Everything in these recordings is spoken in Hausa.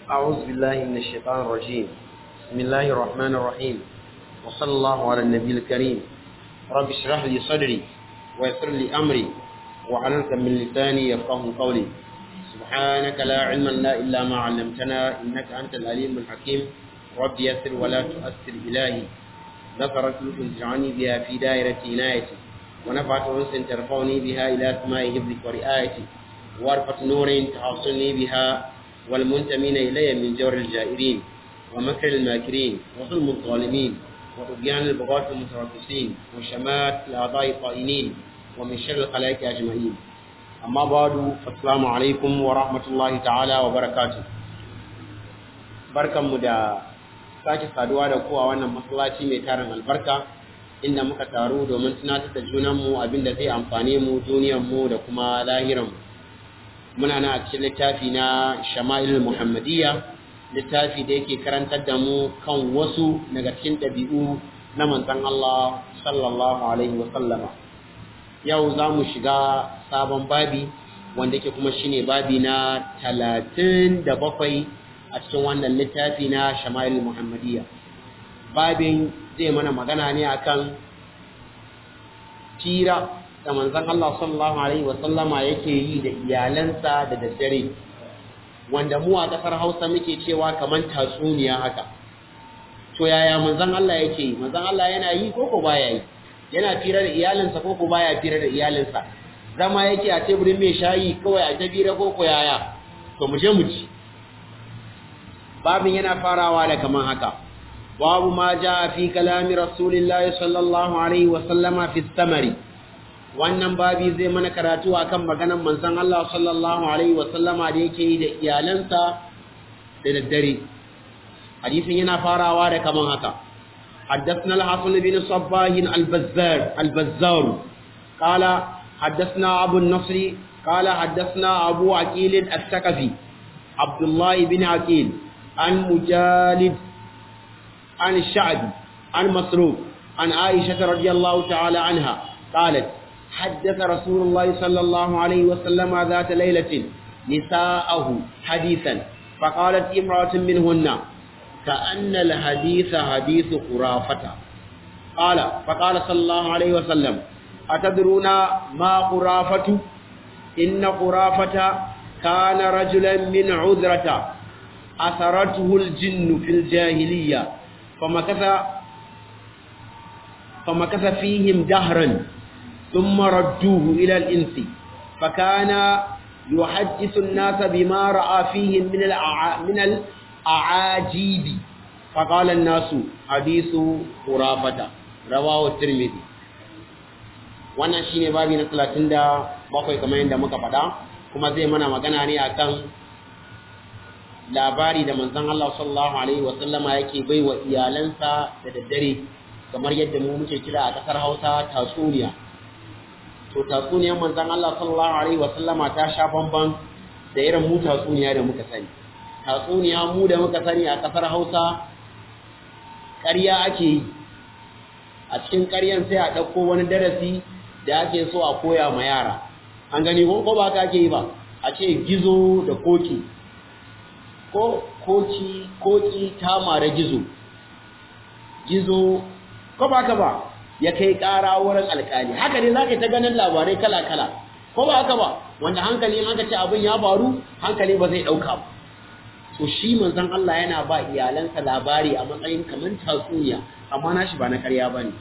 أعوذ بالله من الشيطان الرجيم بسم الله الرحمن الرحيم وصلى الله على النبي الكريم رب اشرح لي صدري ويسر لي أمري وعلمك من لساني يفقه قولي سبحانك لا علم لنا إلا ما علمتنا إنك أنت العليم الحكيم رب يسر ولا تؤثر إلهي ذكرت لك تجعلني بها في دائرة عنايتي ونفعت أنس ترفعني بها إلى سماء حفظك ورعايتي وارفة نور تحصلني بها والمنتمين إلي من جور الجائرين ومكر الماكرين وظلم الظالمين وطغيان البغاة المتربصين وشمات الأعضاء الطائنين ومن شر الخلائق أجمعين أما بعد فالسلام عليكم ورحمة الله تعالى وبركاته بركة مدى sake saduwa da kowa wannan masallaci mai tarin albarka inda muka taru domin tunatar da junanmu abinda zai amfane mu duniyarmu da kuma lahiranmu muna na a cikin littafi na shama'il muhammadiyya littafi da yake karantar da mu kan wasu daga cikin ɗabi'u na manzon Allah sallallahu alaihi wa sallama yau za mu shiga sabon babi wanda yake kuma shine babi na talatin da bakwai a cikin wannan littafi na shama'il muhammadiyya babin zai mana magana ne akan tira da manzon Allah sallallahu alaihi wa sallama yake yi da iyalansa da daddare wanda mu a kasar Hausa muke cewa kaman tatsuniya haka to yaya manzon Allah yake yi manzon Allah yana yi ko ko baya yi yana tira da iyalinsa ko ko baya tira da iyalinsa zama yake a teburin mai shayi kawai a tabira ko ko yaya to mu je mu ci babin yana farawa da kaman haka babu ma ja fi kalami rasulillahi sallallahu alaihi wa sallama fi samari wannan babi zai mana karatu akan maganar manzon Allah sallallahu alaihi wa sallama da yake yi da iyalansa da daddare hadisin yana farawa da kaman haka حدثنا الحسن بن صباح البزار البزار قال حدثنا أبو النصر قال حدثنا أبو عقيل الثقفي عبد الله بن عقيل عن مجالد عن الشعبي عن مسروق عن عائشة رضي الله تعالى عنها قالت حدث رسول الله صلى الله عليه وسلم ذات ليلة نساءه حديثا فقالت امرأة منهن كأن الحديث حديث خرافة قال فقال صلى الله عليه وسلم أتدرون ما خرافة إن خرافة كان رجلا من عذرة أثرته الجن في الجاهلية فمكث فمكث فيهم دهرا ثم ردوه إلى الإنس فكان يحدث الناس بما رأى فيهم من من الأعاجيب فقال الناس حديث خرافة رواه الترمذي wannan shine babi na 37 kamar yadda muka faɗa kuma zai mana magana ne akan labari da manzon Allah sallallahu alaihi wa sallama yake baiwa iyalansa da daddare kamar yadda mu muke kira a kasar Hausa tatsuniya to tatsuniyar manzon Allah sallallahu alaihi wa sallama ta sha bamban da irin mu tatsuniya da muka sani tatsuniya mu da muka sani a kasar Hausa ƙarya ake yi a cikin ƙaryan sai a ɗauko wani darasi da ake so a koya ma yara an gani ko ba ka ake yi ba a ce gizo da koki ko koki koki ta mara gizo gizo ko ba ka ba ya kai ƙara wurin alƙali haka ne za ka ta ganin labarai kala-kala ko ba haka ba wanda hankali in aka ce abin ya faru hankali ba zai ɗauka ba to shi manzon Allah yana ba iyalansa labari a matsayin kamar tatsuniya amma nashi ba na ƙarya ba ne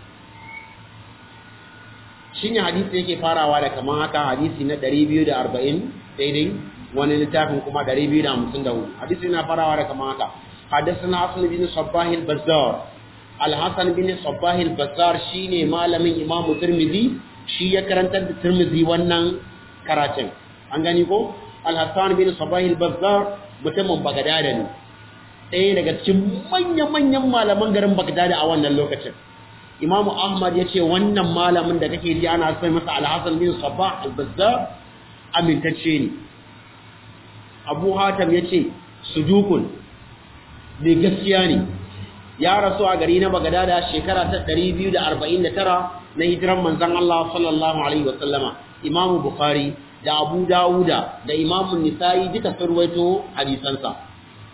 shi ne hadisi yake farawa da kamar haka hadisi na 240 daidai wani littafin kuma 254 hadisi yana farawa da kamar haka حدثنا حسن بن صباح البزار الحسن بن صباح البزار shine malamin Imam Tirmidhi shi ya karantar da Tirmidhi wannan karatun an gani ko Al-Hasan bin Sabah al-Bazzar mutumin Baghdad ne ɗaya daga cikin manyan-manyan malaman garin Baghdad a wannan lokacin Imam Ahmad ya ce wannan malamin da kake ji ana sai masa Al-Hasan bin Sabah al-Bazzar amintacce ne Abu Hatim ya ce sudukun mai gaskiya ne ya rasu a gari na Bagdada shekara ta 249 na hijiran manzon Allah sallallahu alaihi wasallama Imam Bukhari da Abu Dawuda da Imam Nisa'i duka sun ruwaito hadisansa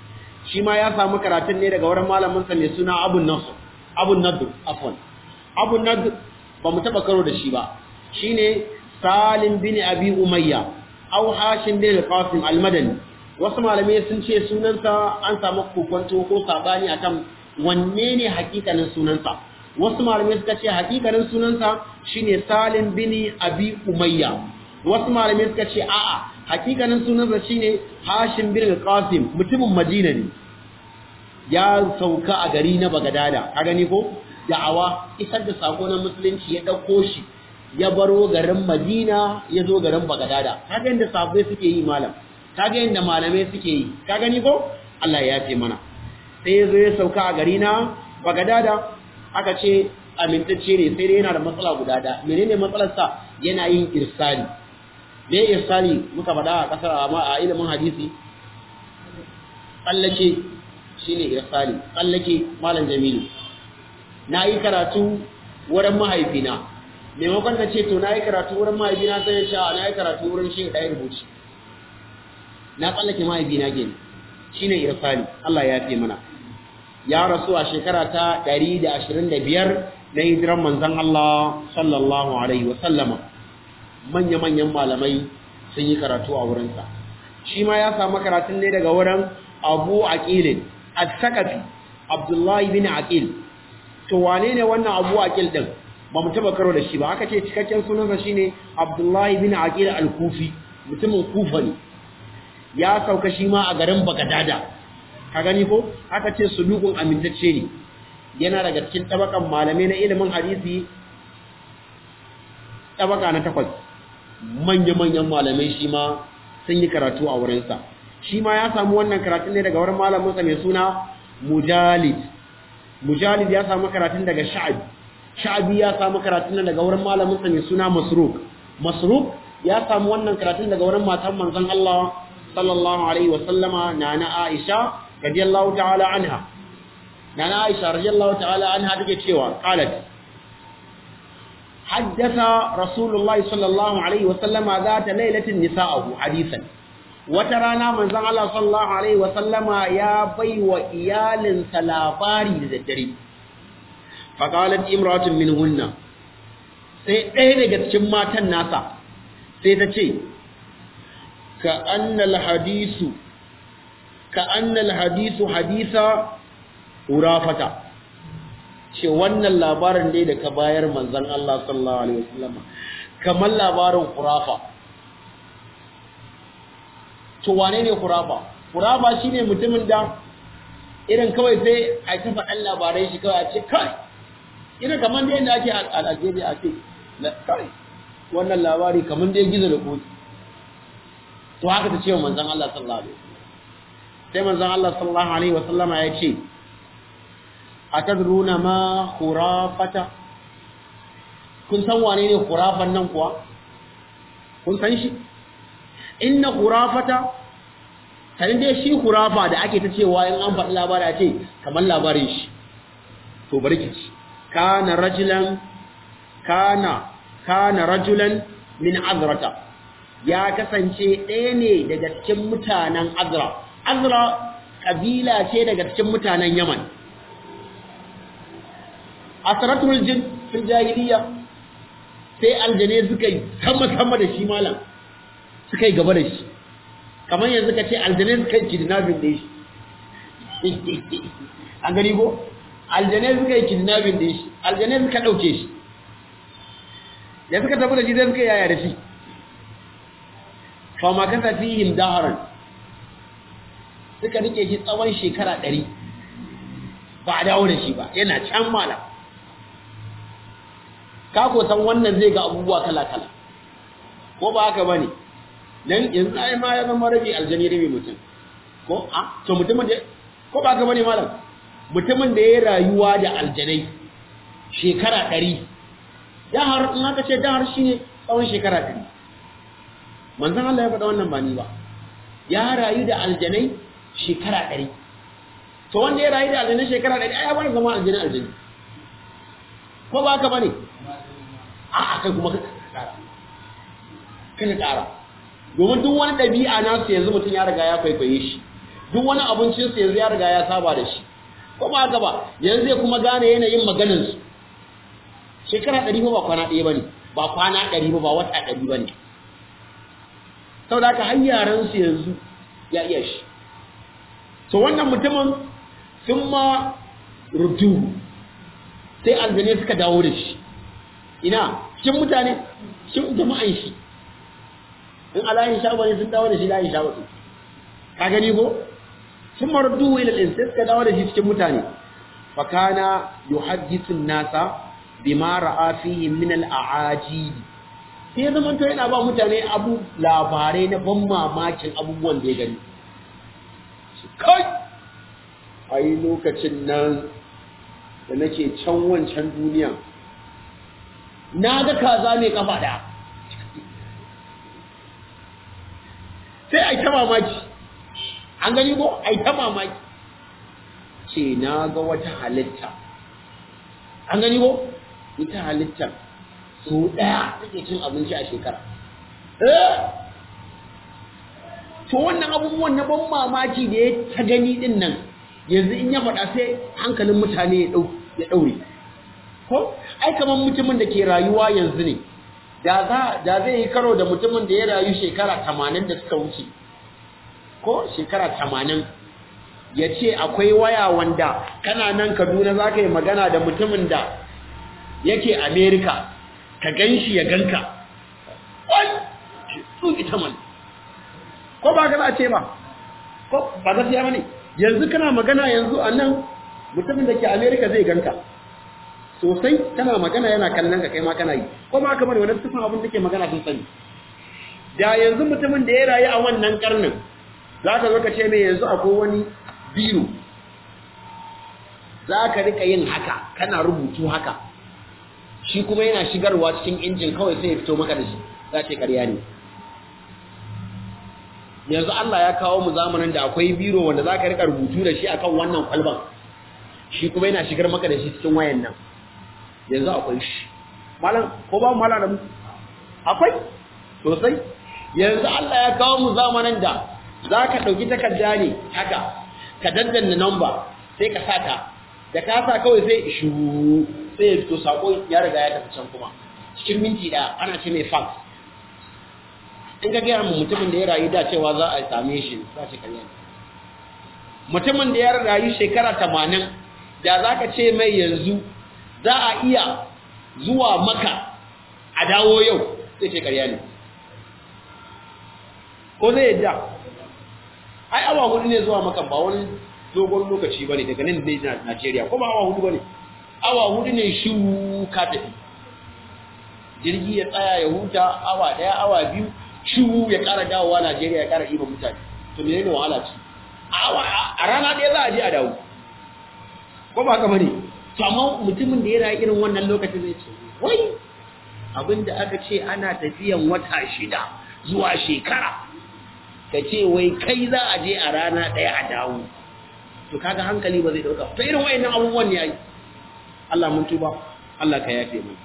shi ma ya samu karatun ne daga wurin malamin sa mai suna Abu Nasr Abu Nadr afwan Abu Nadr ba mu taba karo da shi ba shine Salim bin Abi Umayya au Hashim bin Qasim al-Madani wasu malamai sun ce sunansa an samu kokonto ko sabani akan wanne ne hakikanin sunansa wasu malamai suka ce hakikanin sunansa shine Salim bin Abi Umayya wasu malamai suka ce a'a hakikanin sunansa shine Hashim bin Qasim mutumin Madina ne ya sauka a gari na Bagadada ka gani ko da'awa isar da sako na musulunci ya dauko shi ya baro garin Madina ya zo garin Bagadada kaga inda sahabbai suke yi malam kaga inda malamai suke yi ka gani ko Allah ya ce mana sai ya zo ya sauka a gari na Bagadada aka ce amintacce ne sai dai yana da matsala guda da menene matsalar sa yana yin irsali me irsali muka faɗa a kasar amma a ilimin hadisi tsallake shine irsali tsallake malam Jamilu na yi karatu wurin mahaifina maimakon na ce to na yi karatu wurin mahaifina sai ya sha na yi karatu wurin shi ɗaya rubuci na tsallake mahaifina ke shi ne irsali Allah ya fi mana ya rasu a shekara ta 125 na hijiran manzan Allah sallallahu alaihi wasallama manya-manyan malamai sun yi karatu a wurinsa shi ma ya samu karatun ne daga wurin abu aqilin at-sakafi abdullahi bin aqil to wane ne wannan abu aqil din ba mu taba karo da shi ba aka ce cikakken sunansa shine abdullahi bin aqil al-kufi mutumin kufa ne ya sauka shi ma a garin bagadada ka gani ko aka ce sulukun amintacce ne yana daga cikin tabakan malamai na ilimin hadisi tabaka na takwas manya-manyan malamai shi ma sun yi karatu a wurinsa shi ma ya samu wannan karatun ne daga wurin malaminsa mai suna mujalid mujalid ya samu karatun daga sha'abi sha'abi ya samu karatun daga wurin malaminsa mai suna masruk masruk ya samu wannan karatun daga wurin matan manzon Allah sallallahu alaihi wa sallama nana Aisha radiyallahu ta'ala anha nana Aisha radiyallahu ta'ala anha take cewa qalat haddatha rasulullahi sallallahu alaihi wa sallama zata lailatin nisa'ahu hadithan wata rana manzon Allah sallallahu alaihi wa sallama ya baiwa iyalinsa labari da daddare faqalat imratun minhunna sai ɗaya daga cikin matan nasa sai ta ce ka annal hadisu ka annal hadisu hadisa urafata ce wannan labarin ne da ka bayar manzon Allah sallallahu alaihi wasallam kamar labarin urafa to wane ne urafa urafa shine mutumin da irin kawai sai a ta faɗan labarai shi kawai a ce kai irin kamar da yadda ake a Algeria a ce kai wannan labari kamar da ya gizo da koki to haka ta ce wa manzon Allah sallallahu alaihi wasallam sai manzon Allah sallallahu alaihi wasallam ya ce atadruna ma khurafata kun san wane ne khurafan nan kuwa kun san shi inna khurafata sanin dai shi khurafa da ake ta cewa in an faɗi labari a ce kamar labarin shi to bari ki ci kana rajulan kana kana rajulan min azrata ya kasance ɗaya ne daga cikin mutanen azra azra kabila ce daga cikin mutanen yaman asratul jin fil jahiliya sai aljane suka yi sama sama da shi malam suka yi gaba da shi kamar yanzu ka ce aljane suka yi kidnapping da shi an gani ko aljane suka yi kidnapping da shi aljane suka ɗauke shi da suka tafi da shi zai suka yaya da shi fama kasa fihim daharan suka rike shi tsawon shekara ɗari ba a dawo da shi ba yana can malam ka ko san wannan zai ga abubuwa kala-kala ko ba haka bane dan yanzu ai ma ya zama rabi aljani rabi mutum ko a to mutumin da ko ba haka bane malam mutumin da ya rayuwa da aljanai shekara ɗari dahar in aka ce dahar shine tsawon shekara ɗari manzon Allah ya faɗa wannan ba ni ba ya rayu da aljanai shekara ɗari to wanda ya rayu da aljanai shekara ɗari ai ya bar zama aljanai aljani ko ba haka bane a a kai kuma ka ƙara ka ƙara domin duk wani ɗabi'a nasu yanzu mutum ya riga ya kwaikwaye shi duk wani abincinsu yanzu ya riga ya saba da shi ko ba haka ba yanzu zai kuma gane yanayin maganinsu shekara ɗari ba kwana ɗaya ba ne ba kwana ɗari ba ba wata ɗari ba ne sau da aka har yaransu yanzu ya iya shi so wannan mutumin sun ma rutu sai aljane suka dawo da shi ina cikin mutane cikin jama'an shi in alayin sha ne sun dawo da shi layin sha wasu ka gani ko sun maruddu ila din sai suka dawo da shi cikin mutane fa kana yuhaddithu nasa bima ra'a fihi min al-a'ajib sai zaman to yana ba mutane abu labarai na ban mamakin abubuwan da ya gani kai ai lokacin nan da nake can wancan duniya na ga kaza mai kafa daya sai ai ta mamaki an gani ko ai ta mamaki ce na ga wata halitta an gani ko ita halitta so daya take cin abinci a shekara to wannan abubuwan na ban mamaki da ya ta gani din nan yanzu in ya faɗa sai hankalin mutane ya ɗaure ko ai kamar mutumin da ke rayuwa yanzu ne da zai yi karo da mutumin da ya rayu shekara tamanin da suka wuce ko shekara tamanin ya ce akwai waya wanda kana nan kaduna za ka yi magana da mutumin da yake amerika ka gan shi ya ganka wai tsuki ta mana ko ba ka za a ce ba ko ba gaskiya ba ne yanzu kana magana yanzu a nan mutumin da ke amerika zai ganka sosai kana magana yana kallon ka kai ma kana yi ko ba ka bari wani tufin abin da ke magana sun sani da yanzu mutumin da ya rayu a wannan karnin za ka zo ka ce mai yanzu akwai wani biyu za ka rika yin haka kana rubutu haka shi kuma yana shigarwa cikin injin kawai sai ya fito maka da shi za ce karya ne yanzu Allah ya kawo mu zamanin da akwai biro wanda za ka rika rubutu da shi akan wannan kwalban shi kuma yana shigar maka da shi cikin wayan nan yanzu akwai shi malam ko ba malam da mu akwai sosai yanzu Allah ya kawo mu zamanin da za ka ɗauki takarda ne haka ka daddanna number sai ka sata da ka sa kawai sai shu sai ya fito sako ya riga ya tafi can kuma cikin minti ɗaya ana ce mai fax in ka gaya mu mutumin da ya rayu da cewa za a same shi za ce karya mutumin da ya rayu shekara tamanin da za ka ce mai yanzu za a iya zuwa maka a dawo yau sai ce karya ne ko zai yadda ai awa hudu ne zuwa maka ba wani dogon lokaci ba ne daga nan ne Najeriya ko ba awa hudu ba ne awa hudu ne shi ka tafi jirgi ya tsaya ya huta awa daya awa biyu shiwu ya ƙara dawowa Najeriya ya ƙara iban mutane to me ne wahala ce a rana ɗaya za a je a dawo ko ba haka bane to amma mutumin da ya rayu irin wannan lokacin zai ce wai abinda aka ce ana tafiyan wata shida zuwa shekara ka ce wai kai za a je a rana ɗaya a dawo to kaga hankali ba zai ɗauka to irin wayannan abubuwan ne ai Allah mun tuba Allah ka yafe mu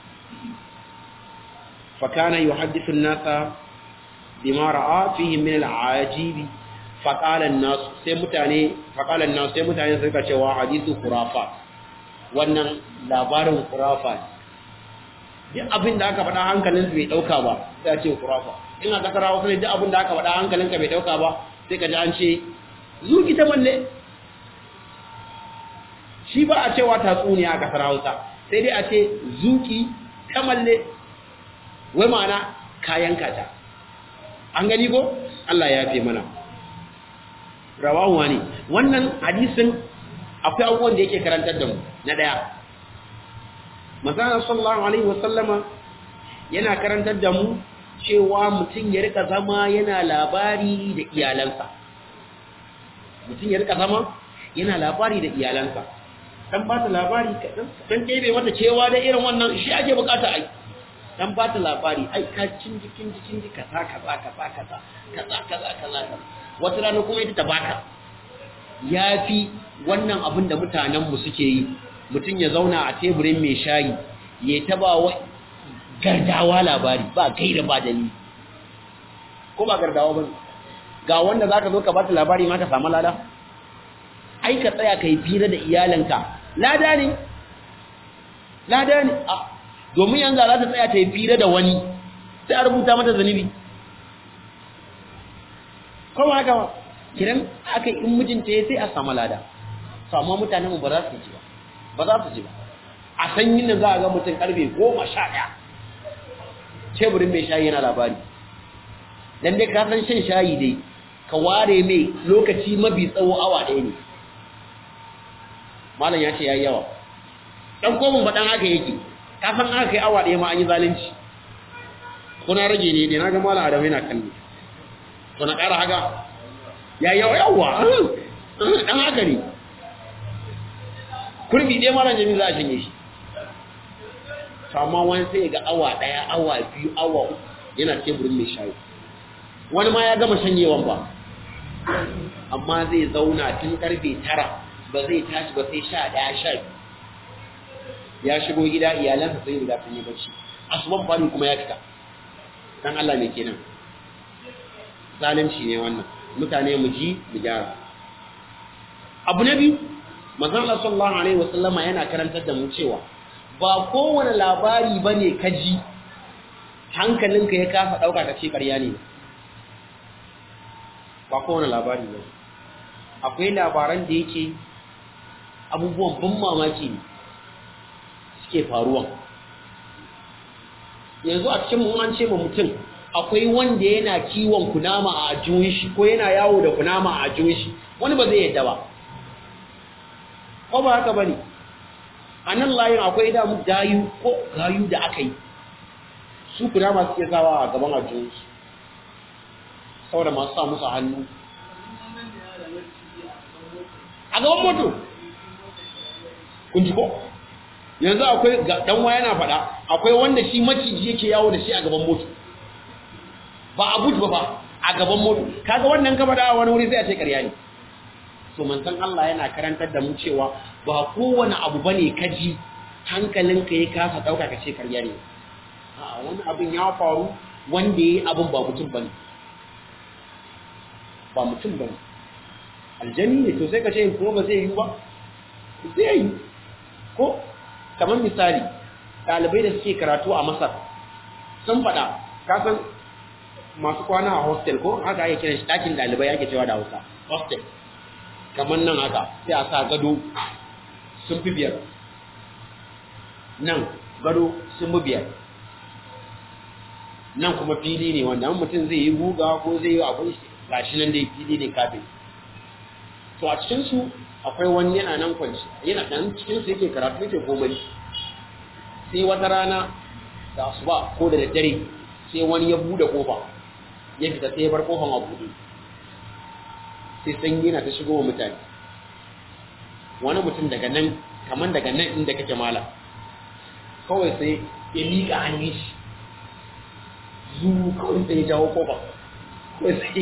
فكان يحدث الناس بما راى فيه من العجيب فقال الناس sai mutane فقال الناس sai mutane suka cewa hadithu khurafat wannan labarin khurafat duk abin da aka faɗa hankalin bai dauka ba sai a ce khurafa in aka kara wasu ne duk abin da aka faɗa hankalin ka bai dauka ba sai ka ji an ce zuki ta malle shi ba a cewa tatsuniya a kasar Hausa sai dai a ce zuki ta malle wai ma'ana kayan kata an gani ko Allah ya fi mana rawawa ne wannan hadisin akwai abubuwan da yake karantar da mu na daya manzon sallallahu alaihi wasallama yana karantar da mu cewa mutum ya rika zama yana labari da iyalansa mutum ya rika zama yana labari da iyalansa dan ba ta labari kadan dan kebe mata cewa da irin wannan shi ake bukata ai dan ba ta labari ai ka cinji cinji cinji kaza kaza kaza kaza kaza kaza kaza wata rana kuma ita ta baka yafi wannan abin da mutanen mu suke yi mutum ya zauna a teburin mai shayi ya taba wa gardawa labari ba kai da ba dalili ko ba gardawa ba ga wanda zaka zo ka bata labari ma ka samu lada ai ka tsaya kai fira da iyalanka lada ne lada ne a domin yanzu za ta tsaya ta yi fira da wani sai a rubuta mata zanibi kowa haka ba kiran aka in mijinta ya sai a samu lada to amma mutanen mu ba za su ji ba ba za su ji ba a sanyin nan za a ga mutum karfe goma sha ɗaya teburin mai shayi yana labari dan dai ka san shan shayi dai ka ware mai lokaci mabi tsawo awa ɗaya ne malam ya ce ya yi yawa ɗan komin ba ɗan haka yake ka san aka kai awa ɗaya ma an yi zalunci kuna rage ne dai na ga malam adamu yana kalli to na ƙara haka ya yi yawa yawa ɗan haka ne kurbi ɗaya malam jami za a shanye shi amma wani sai ga awa ɗaya awa biyu awa uku yana teburin mai shayi wani ma ya gama shanyewan ba amma zai zauna tun karfe tara ba zai tashi ba sai sha ɗaya sha ya shigo gida iyalansa sai riga sun yi bacci asuban fari kuma ya fita dan Allah ne kenan zalunci ne wannan mutane mu ji mu gyara abu na biyu manzon Allah sallallahu alaihi wasallama yana karantar da mu cewa ba kowane labari bane ka ji hankalinka ya kasa dauka ka ce ƙarya ne ba kowane labari ba akwai labaran da yake abubuwan ban mamaki ne suke faruwa yanzu a cikin mun an ce ma mutum akwai wanda yana kiwon kunama a ajiyun shi ko yana yawo da kunama a ajiyun shi wani ba zai yadda ba ko ba haka bane a nan layin akwai damu gayu ko gayu da aka yi su kunama suke sawa a gaban ajiyun su saboda masu sa musu hannu a gaban moto kun ji ko yanzu akwai dan waya yana faɗa akwai wanda shi maciji yake yawo da shi a gaban moto ba a but ba ba a gaban moto kaga wannan ka faɗa wani wuri sai a ce ƙarya ne to manzon Allah yana karantar da mu cewa ba kowane abu bane kaji hankalinka ya kasa dauka ka ce ƙarya ne a wani abin ya faru wanda yayi abin ba mutum bane ba mutum bane aljani ne to sai ka ce kuma ba zai yi ba zai yi ko kamar misali ɗalibai da suke karatu a masar sun faɗa kasan masu kwana a hostel ko haka ake kiran shi ɗakin ɗalibai ake cewa da hausa hostel kamar nan haka sai a sa gado sun fi biyar nan gado sun fi biyar nan kuma fili ne wanda mutum zai yi guga ko zai yi abin gashi nan dai fili ne kafin to a cikinsu akwai wani yana nan kwanci yana dan cikin su yake karatu yake komai sai wata rana da asuba ko da daddare sai wani ya bude kofa ya fita sai ya bar kofan a buɗe sai sanyi na ta shigo wa mutane wani mutum daga nan kaman daga nan inda kake mala kawai sai ya miƙa hannun shi zu kawai sai ya jawo kofa kawai sai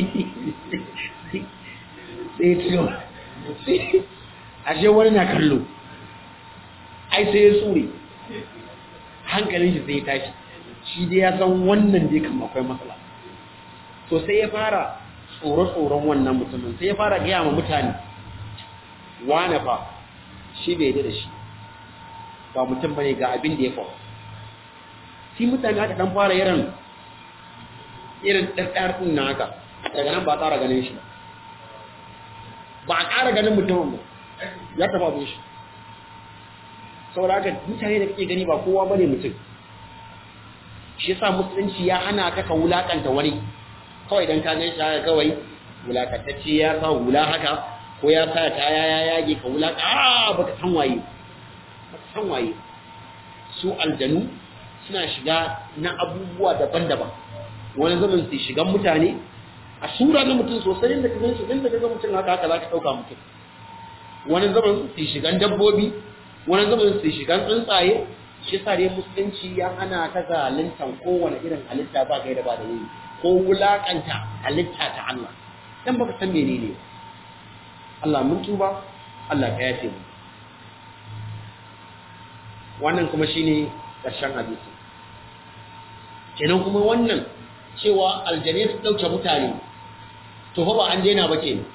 sai ya ciyo ashe wani na kallo ai sai ya tsure hankalin shi sai ya tashi shi dai ya san wannan dai kan akwai matsala to sai ya fara tsoro-tsoron wannan mutumin sai ya fara gaya ma mutane wane fa shi bai da shi ba mutum bane ga abin da ya faru shi mutane aka dan fara irin irin ɗarɗar ɗin na haka daga nan ba a ƙara ganin shi ba a ƙara ganin mutumin ba ya tafa abin shi saboda haka mutane da kake gani ba kowa bane mutum shi yasa musulunci ya hana ka ka wulakanta wani kawai dan ka gan shi haka kawai wulakantacce ya sa hula haka ko ya sa kaya ya yage ka wulaka a baka san waye baka san waye su aljanu suna shiga na abubuwa daban-daban wani zaman su shigan mutane a sura na mutum sosai inda ka ganshi inda ka ga mutum haka haka za ka ɗauka mutum wani zaman su shigan dabbobi wani zaman su shigan tsuntsaye shi sa dai musulunci ya hana ka zaluntan kowane irin halitta ba gaida ba da yi ko wulakanta halitta ta Allah dan baka san menene Allah mun tuba Allah ka yafe mu wannan kuma shine ƙarshen hadisi kenan kuma wannan cewa aljane su dauke mutane to fa ba an daina ba kenan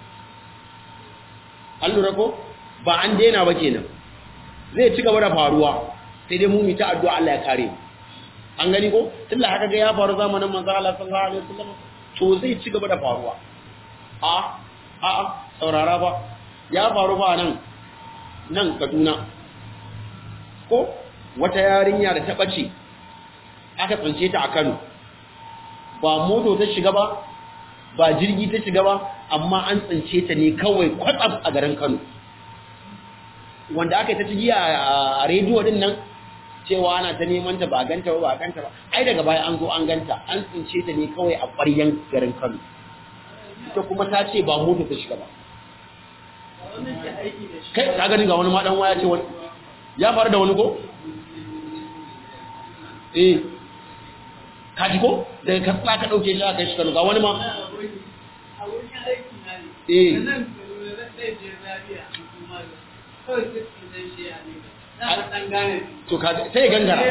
an lura ko ba an daina ba kenan zai ci gaba da faruwa sai dai mu ta addu'a Allah ya kare an gani ko tunda haka ga ya faru zamanin manzo Allah sallallahu alaihi wasallam to zai ci gaba da faruwa a a a saurara ba ya faru ba nan nan Kaduna ko wata yarinya da ta bace aka tsince ta a Kano ba moto ta shiga ba ba jirgi ta shiga ba amma an tsince ta ne kawai kwatsam a garin Kano wanda aka yi ta cigiya a rediyo din nan cewa ana ta neman ta ba ganta ba ba ganta ba ai daga baya an zo an ganta an tsince ta ne kawai a ƙwaryen garin Kano ita kuma ta ce ba moto ta shiga ba kai ka gani ga wani ma dan waya ce wani ya faru da wani ko eh ka ji ko daga ka ka dauke shi aka shi Kano ga wani ma eh to ka sai gangara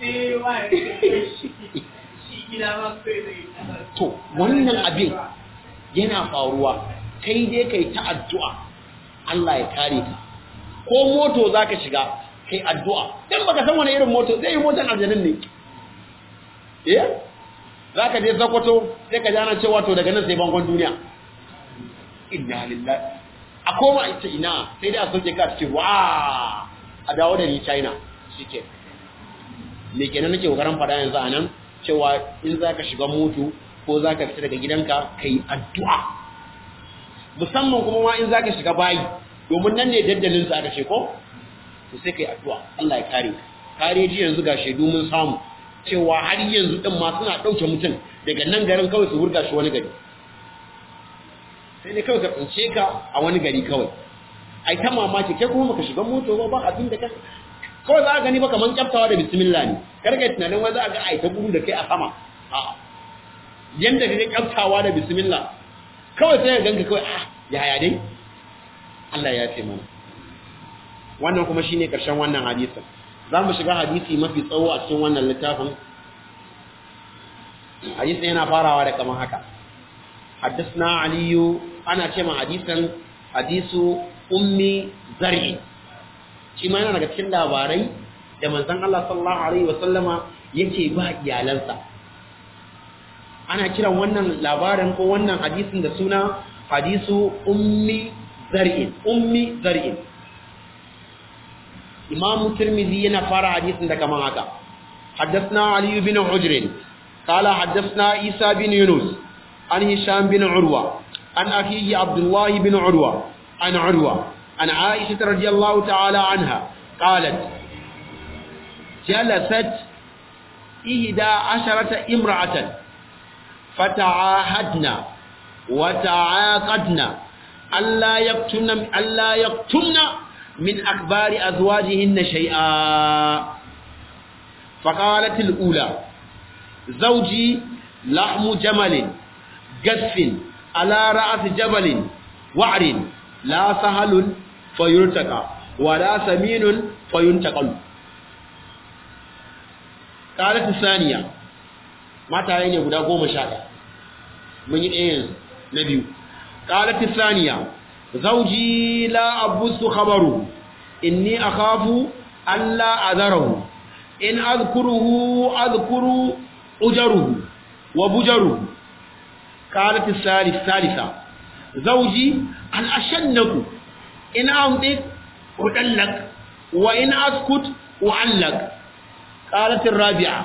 to wannan abin yana faruwa kai dai kai ta addu'a Allah ya kare ka ko moto zaka shiga kai addu'a dan baka san wani irin moto zai yi motan aljannin ne eh zaka je zakwato sai ka jana cewa to daga nan sai bangon duniya inna lillahi a koma ita ina sai dai a soke ka cikin wa a dawo da ni china shike me kenan nake kokarin fada yanzu anan cewa in zaka shiga moto ko zaka fita daga gidanka kai addu'a musamman kuma ma in zaka shiga bayi domin nan ne daddalin sa aka ce ko to sai kai addu'a Allah ya kare kare ji yanzu ga shedu mun samu cewa har yanzu din ma suna dauke mutum daga nan garin kawai su wurga shi wani gari sai ne kawai ka tsince ka a wani gari kawai ai ta mamaki kai kuma baka shiga moto ba ba abin da ka kawai za ka gani ba kaman kyaftawa da bismillah ne kar ka tunanin wai za ka ga ai ta gudu da kai a sama a yanda kake kyaftawa da bismillah kawai sai ka ganka kawai ah yaya dai Allah ya ce mana wannan kuma shine karshen wannan hadisin za mu shiga hadisi mafi tsawo a cikin wannan littafin hadisin yana farawa da kamar haka حدثنا علي أنا كما حديثا حديث أمي زرع shi ma yana daga cikin labarai da manzon Allah sallallahu alaihi wasallama yake ba iyalansa ana kiran wannan labarin ko wannan hadisin da suna hadisu ummi zar'in ummi zar'in Imam Tirmidhi yana fara hadisin da kaman haka حدثنا علي بن حجر قال حدثنا عيسى بن يونس عن هشام بن عروة عن أخيه عبد الله بن عروة عن عروة عن عائشة رضي الله تعالى عنها قالت جلست إهدى عشرة امرأة فتعاهدنا وتعاقدنا ألا يقتلن ألا يقتلن من أكبار أزواجهن شيئا فقالت الأولى زوجي لحم جمل جف على رأس جبل وعر لا سهل فيرتقى ولا سمين فينتقل قالت الثانية ما تعيني guda goma sha ɗaya mun yi ɗaya yanzu na biyu قالت الثانية زوجي لا أبث خبره إني أخاف ألا أذره إن أذكره أذكر أجره وبجره قالت الثالث الثالثة زوجي أن أشنك إن أنطق أدلك وإن أسكت أعلق قالت الرابعة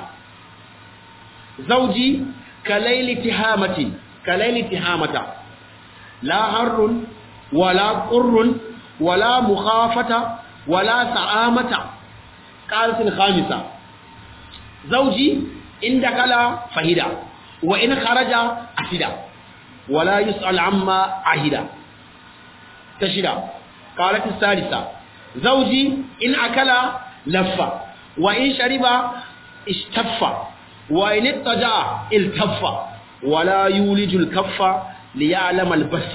زوجي كليل تهامة كليل تهامة لا هر ولا قر ولا مخافة ولا سعامة قالت الخامسة زوجي إن دخل فهدا وإن خرج أفدا ولا يسأل عما عهدا تشدا قالت الثالثة زوجي إن أكل لف وإن شرب اشتف وإن اتجع التف ولا يولج الكف ليعلم البث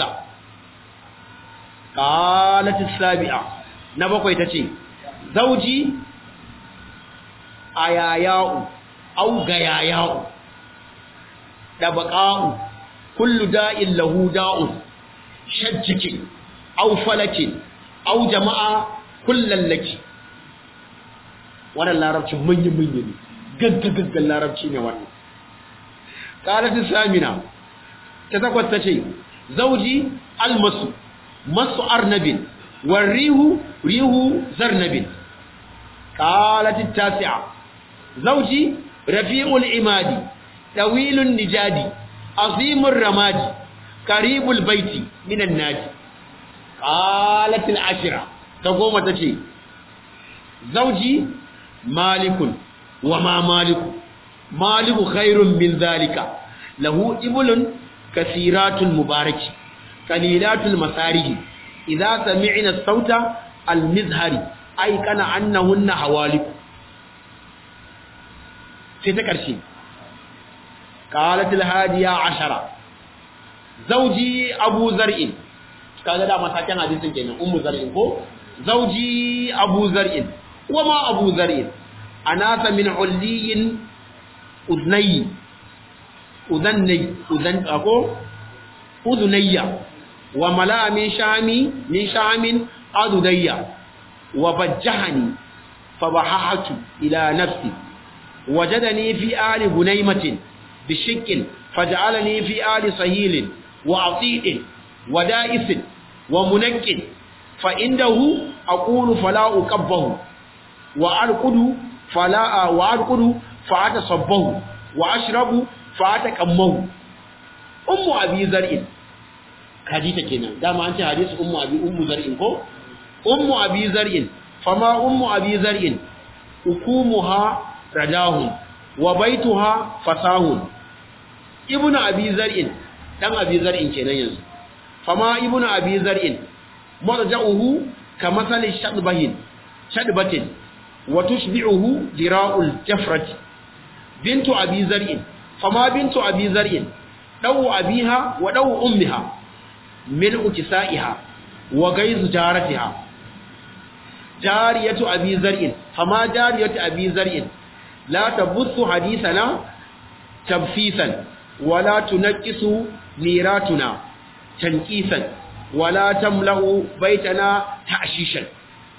قالت السابعة نبقى يتشي زوجي ayayahu au gayaya'u da baƙa'u kullu da'in lahu da'un shajjikin aw falakin aw jama'a kullal laki wannan larabcin manyan manyan ne gaggagaggan larabci ne wannan qalatu samina ta takwas tace zauji almasu masu arnabin warrihu rihu zarnabin qalat at-tasi'a zauji rafi'ul imadi tawilun nijadi azimur ramadi qaribul baiti minan naji qalat al-ashira ta goma tace zauji malikun wa ma maliku maliku khairun min zalika lahu iblun kasiratul mubaraki qalilatul masarihi idza sami'na sauta al-mizhari ay kana annahunna hawaliku sai ta karshe qalatul hadiya ashara zauji abu zar'in kaga da matakan hadisin kenan ummu zar'in ko zauji abu zar'in wama abu zar'in anasa min ulliyin udnayi udannay udan ako udunayya wa mala min shami min shamin adudayya wa bajjahani fabahahatu ila nafsi wajadani fi ali gunaymatin bishikkin faj'alani fi ali sahilin wa atidin wa da'isin wa munakkin fa indahu aqulu fala uqabbahu wa arqudu fala wa arqudu fa atasabbahu wa ashrabu fa ataqammahu ummu abi zar'in hadita kenan dama an ce hadisi ummu abi ummu zar'in ko ummu abi zar'in fama ummu abi zar'in ukumuha radahun wa baituha fasahun ibnu abi zar'in dan abi zar'in kenan yanzu fama ibnu abi zar'in marja'uhu kamathali shadbahin shadbatin wa tushbi'uhu dira'ul jafrati bintu abi zar'in fama bintu abi zar'in dawu abiha wa dawu ummiha mil'u kisaiha wa gaizu jaratiha jariyatu abi zar'in fama jariyatu abi zar'in la tabuthu hadithana tabfisan wala tunqisu miratuna tanqisan wala tamlahu baitana ta'shishan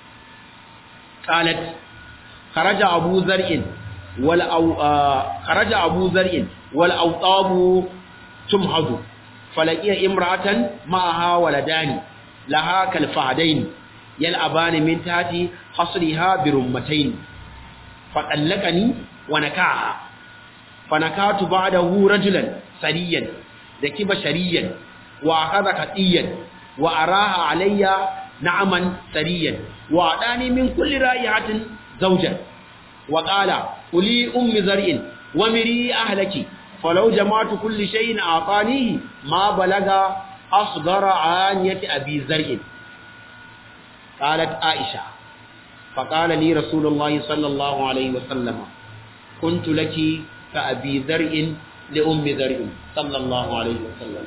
qalat kharaja abu zar'in wal kharaja abu zar'in wal awtabu tumhadu falaqiya imra'atan ma'aha waladani laha kal fahdain yal'abani min tati hasriha birummatayn faqallaqani wa nakaha fanakatu ba'dahu rajulan sariyan dakiba shariyan wa akhadha qatiyan wa araha alayya na'man sariyan wa adani min kulli ra'ihatin zawjan wa qala uli ummi zar'in wa miri ahlaki falau jama'tu kulli shay'in a'tanihi ma balaga asghara aniyati abi zar'in qalat aisha فقال لي رسول الله صلى الله عليه وسلم كنت لك كأبي ذرء لأم ذرء صلى الله عليه وسلم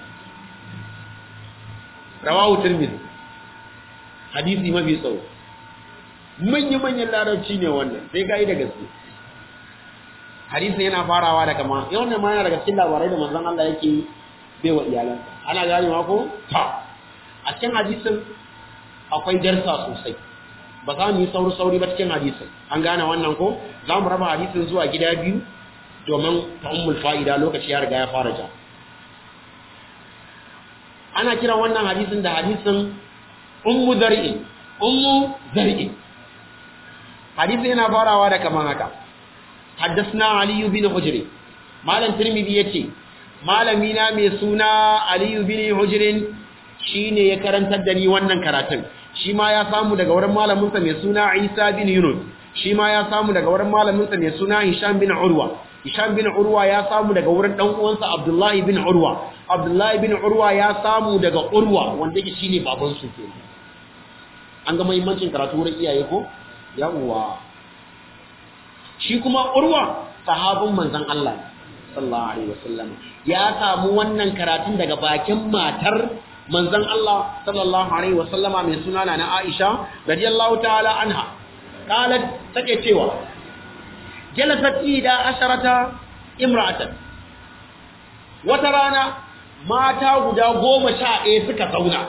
رواه الترمذي hadisi mafi tsawo manya-manyan larabci ne wannan sai ka yi da gaske hadisin yana farawa da kama yau ne ma yana daga cikin labarai da manzon Allah yake bai wa iyalansa ana ganewa ko ta a cikin hadisin akwai darsa sosai ba za mu yi sauri-sauri ba cikin hadisin an gane wannan ko za mu raba hadisin zuwa gida biyu domin ta'ummul fa'ida lokaci ya riga ya fara ja ana kiran wannan hadisin da hadisin ummu zar'in ummu zar'in hadisin yana farawa da kaman haka حدثنا علي بن حجر مالن ترمذي yace malami na mai suna Ali bin Hujr shine ya karantar da ni wannan karatun shi ma ya samu daga wurin malamin sa mai suna Isa bin Yunus shi ma ya samu daga wurin malamin sa mai suna Hisham bin Urwa Hisham bin Urwa ya samu daga wurin dan uwansa Abdullah bin Urwa Abdullah bin Urwa ya samu daga Urwa wanda yake shine baban su ke an ga muhimmancin karatu wurin iyaye ko yawwa shi kuma urwa sahabin manzon Allah sallallahu alaihi wasallam ya samu wannan karatun daga bakin matar manzon Allah sallallahu alaihi wasallama mai suna na Aisha radiyallahu ta'ala anha qalat take cewa jalasat ida asharata imra'atan wata rana mata guda goma sha ɗaya suka zauna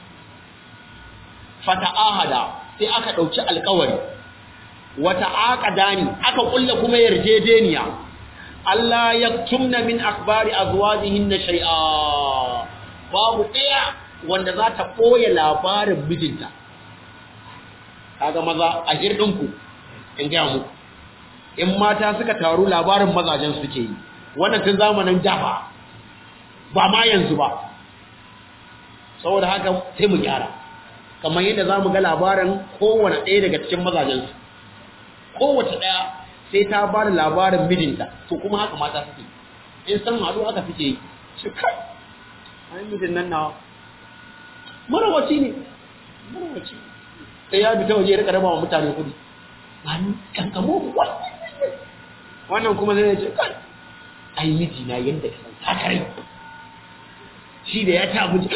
fata'ahada sai aka ɗauki alkawari wata aqadani aka kulla kuma yarjejeniya Allah ya tumna min akbari azwajihinna shay'a babu ɗaya wanda za ta ɓoye labarin mijinta kaga maza a hirdinku in gaya muku in mata suka taru labarin mazajen suke yi wannan tun zamanin dafa ba ma yanzu ba saboda haka sai mu gyara kamar yadda za mu ga labarin kowane ɗaya daga cikin mazajensu kowace ɗaya sai ta ba da labarin mijinta to kuma haka mata suke in san haɗu haka suke yi shi kai ai mijin nan nawa marawaci ne marawaci sai ya bi ta waje ya rika raba wa mutane kuɗi ba ni kankamo wannan kuma zai ce kai ai miji na yanda ka san takarai shi da ya ta abinci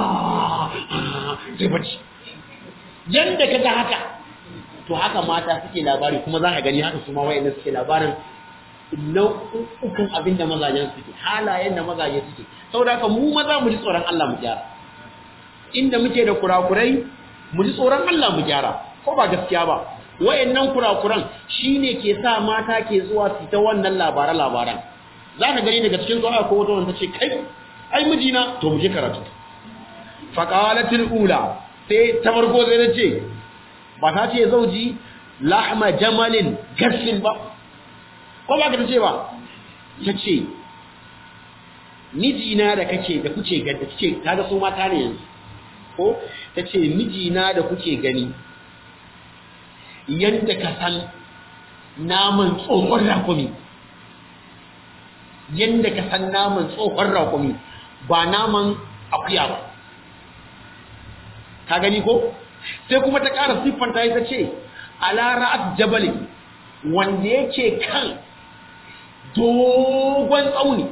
zai bacci yanda ka ga haka to haka mata suke labari kuma za ka gani haka su ma wayanda suke labarin nau'ukan abin da mazajen suke halayen da mazaje suke saboda haka mu maza mu ji tsoron Allah mu gyara inda muke da kurakurai mu ji tsoron Allah mu gyara ko ba gaskiya ba wayannan kurakuran shine ke sa mata ke zuwa su ta wannan labaran labaran za ka gani daga cikin zuwa ko wata wanda ce kai ai mijina to mu je karatu faqalatil ula sai ta farko sai ta ce ba ta ce zauji lahma jamalin gasfin ba ko ba ka ta ce ba ta ce mijina da kake da kuke gani ta ce kaga su mata ne yanzu ko ta ce mijina da kuke gani yadda ka san naman tsohon rakumi yadda ka san naman tsohon rakumi ba naman akuya ba ka gani ko sai kuma ta ƙara siffanta ita ce ala ra'at jabali wanda yake kan dogon tsauni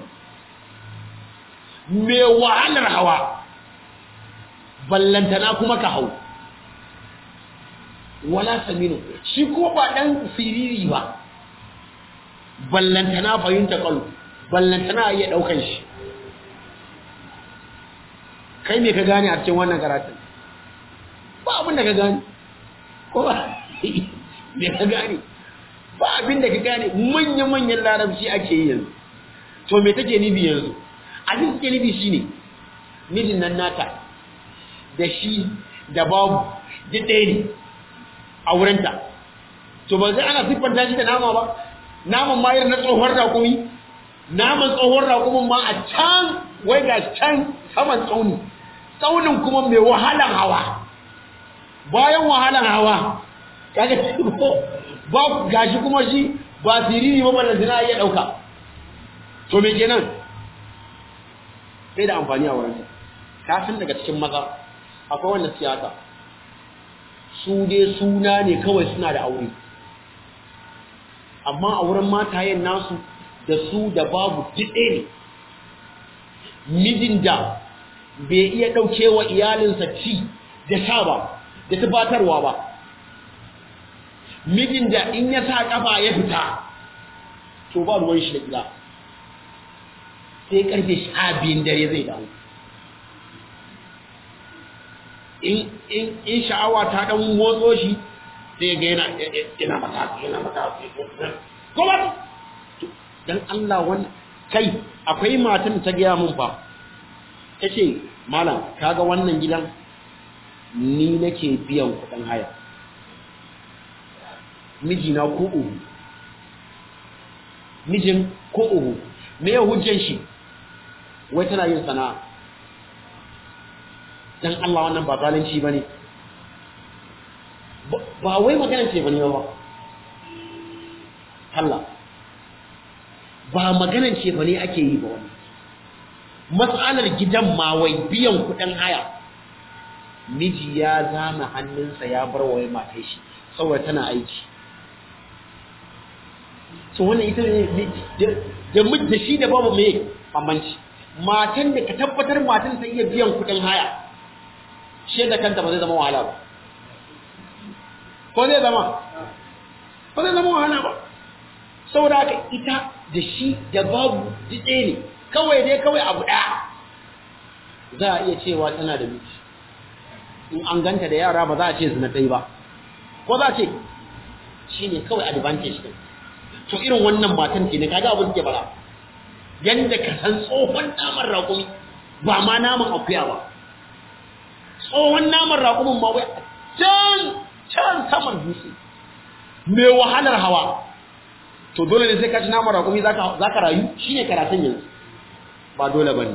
mai wahalar hawa ballantana kuma ka hau wala saminu shi ko ba dan siriri ba ballantana fahimta kalu ballantana iya daukan shi kai me ka gane a cikin wannan karatun ba abin da ka gane ko ba me ka gane ba abin da ka gane manya-manyan larabci ake yi yanzu to me take nufi yanzu abin take nufi shine mijin nan nata da shi da babu duk ɗaya ne a wurinta to ba zai ana siffanta shi da nama ba naman mayar na tsohon rakumi naman tsohon rakumin ma a can wai ga can saman tsauni tsaunin kuma mai wahalan hawa bayan wahalan hawa kaga ba gashi kuma shi ba siriri ba ballan sina iya dauka to me kenan sai da amfani a wurinta kafin daga cikin maza akwai wanda siyasa su dai suna ne kawai suna da aure amma a wurin matayen nasu da su da babu jiɗe ne mijin da bai iya ɗauke wa iyalinsa ci da sha ba da tubatarwa ba mijin da in ya sa ƙafa ya fita to ba ruwan shi da gida sai ƙarfe sha biyun dare zai dawo in sha'awa ta ɗan motso shi sai ga yana yana mata yana mata kuma dan Allah wannan kai akwai matan ta gaya mun fa tace malam kaga wannan gidan ni nake biyan kuɗin haya mijina ko uhu mijin ko uhu me ya hujjan shi wai tana yin sana'a dan Allah wannan ba zalunci bane ba wai magana ce bane ba Allah ba maganan ce bane ake yi ba wani matsalar gidan ma wai biyan kudin haya miji ya zama hannunsa ya bar wai matai shi saboda tana aiki so wannan ita ne da da shi da babu mai bambanci matan da ka tabbatar matan ta iya biyan kudin haya shi da kanta ba zai zama wahala ba ko zai zama ba zai zama wahala ba saboda haka ita da shi da babu jitse ne kawai dai kawai abu ɗaya za a iya cewa tana da miji in an ganta da yara ba za a ce zina ɗai ba ko za a ce shi ne kawai advantage ɗin to irin wannan matan ke ne kaga abin ke bara yadda ka san tsohon naman raƙumi ba ma naman akuya ba tsohon naman raƙumin ma wai can can saman dutse mai wahalar hawa to dole ne sai ka ci naman raƙumi za ka rayu shi ne karatun yanzu ba dole ba ne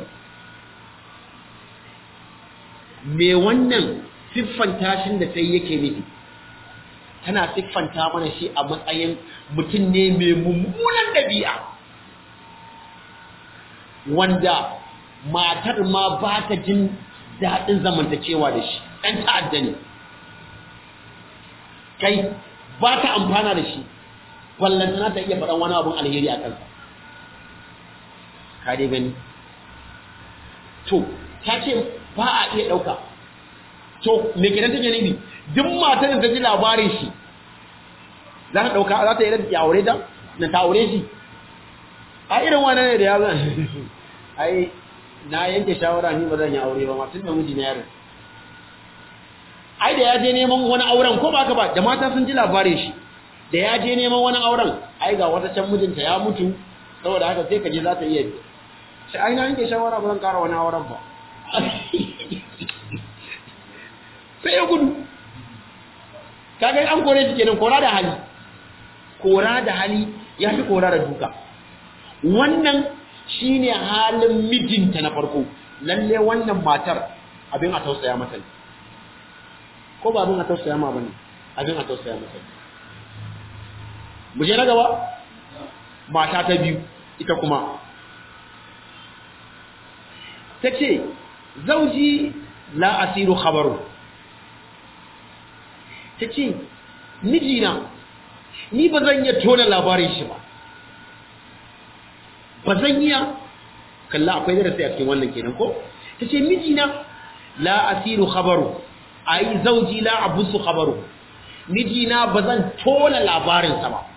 me wannan siffanta shi da sai yake nufi tana siffanta mana shi a matsayin mutum ne mai mummunan ɗabi'a wanda matar ma ba ta jin daɗin zamantakewa da shi ɗan ta'adda ne kai ba ta amfana da shi ballantana ta iya faɗan wani abin alheri a kansa ka dai gani to ta ce ba a iya ɗauka to me kenan take nufi duk matar da ta ji labarin shi za ta ɗauka za ta yi da aure ta na ta aure shi a irin wani ne da ya zan ai na yanke shawara ni ba zan yi aure ba ma tun da miji na yaro ai da ya je neman wani auren ko ba ka ba da mata sun ji labarin shi da ya je neman wani auren ai ga wata can mijinta ya mutu saboda haka sai ka je za ta iya shi ai na yanke shawara ba zan kara wani auren ba sai ya gudu kaga an kore shi kenan kora da hali kora da hali ya fi kora da duka wannan shine halin mijinta na farko lalle wannan matar abin a tausaya mata ne ko ba abin a tausaya ma bane abin a tausaya mata ne mu je na gaba mata ta biyu ita kuma ta ce zauji la asiru khabaru ta ce mijina ni ba zan iya tona labarin shi ba ba zan iya kalla akwai darasi a cikin wannan kenan ko ta ce mijina la asiru khabaru ai zauji la abusu khabaru mijina ba zan tona labarinsa ba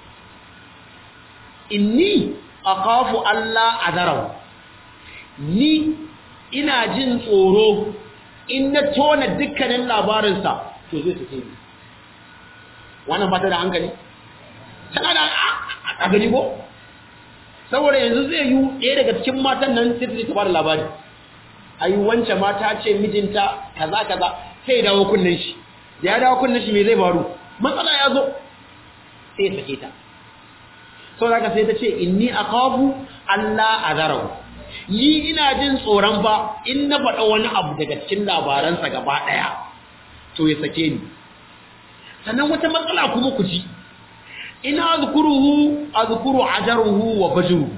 inni akhafu Allah azarahu ni ina jin tsoro in na tona dukkanin labarinsa to zai tafi ni wannan ba ta da hankali tana da a gani ko saboda yanzu zai yi ɗaya daga cikin matan nan sai ta bada labari ai wance mata ce mijinta kaza kaza sai dawo kunnen shi da ya dawo kunnen shi me zai faru matsala ya zo sai ya sake ta sau da sai ta ce inni akhafu Allah azarahu ni ina jin tsoron ba in na faɗa wani abu daga cikin labaransa gaba ɗaya to ya sake ni sannan wata matsala kuma ku ji ina azkuruhu azkuru ajaruhu wa bajruhu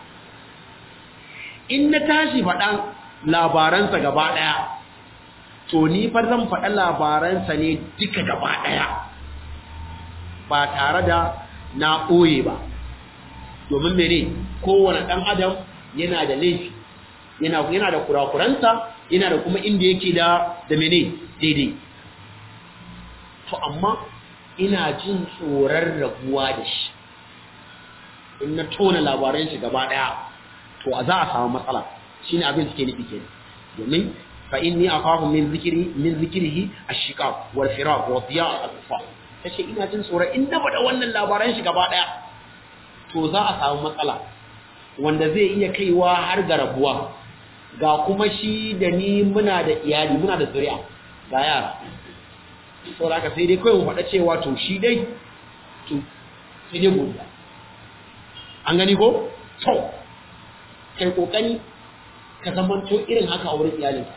in na tashi faɗan labaransa gaba ɗaya to ni fa zan faɗa labaransa ne duka gaba ɗaya ba tare da na ɓoye ba domin mene kowane ɗan adam yana da laifi yana yana da kurakuransa yana da kuma inda yake da da mene daidai to amma ina jin tsoron rabuwa da shi in na tona labaran shi gaba daya to a za a samu matsala shine abin suke nufi kenan domin fa inni akhafu min zikri min zikrihi ash-shiqaq wal firaq wa diya al-kufa tace ina jin tsoron in na bada wannan labaran shi gaba daya to za a samu matsala wanda zai iya kaiwa har ga rabuwa ga kuma shi da ni muna da iyali muna da zuri'a ga yara saboda haka sai dai kawai mu faɗa cewa to shi dai to sai dai godiya an gani ko to kai kokari ka zamanto irin haka a wurin iyalinka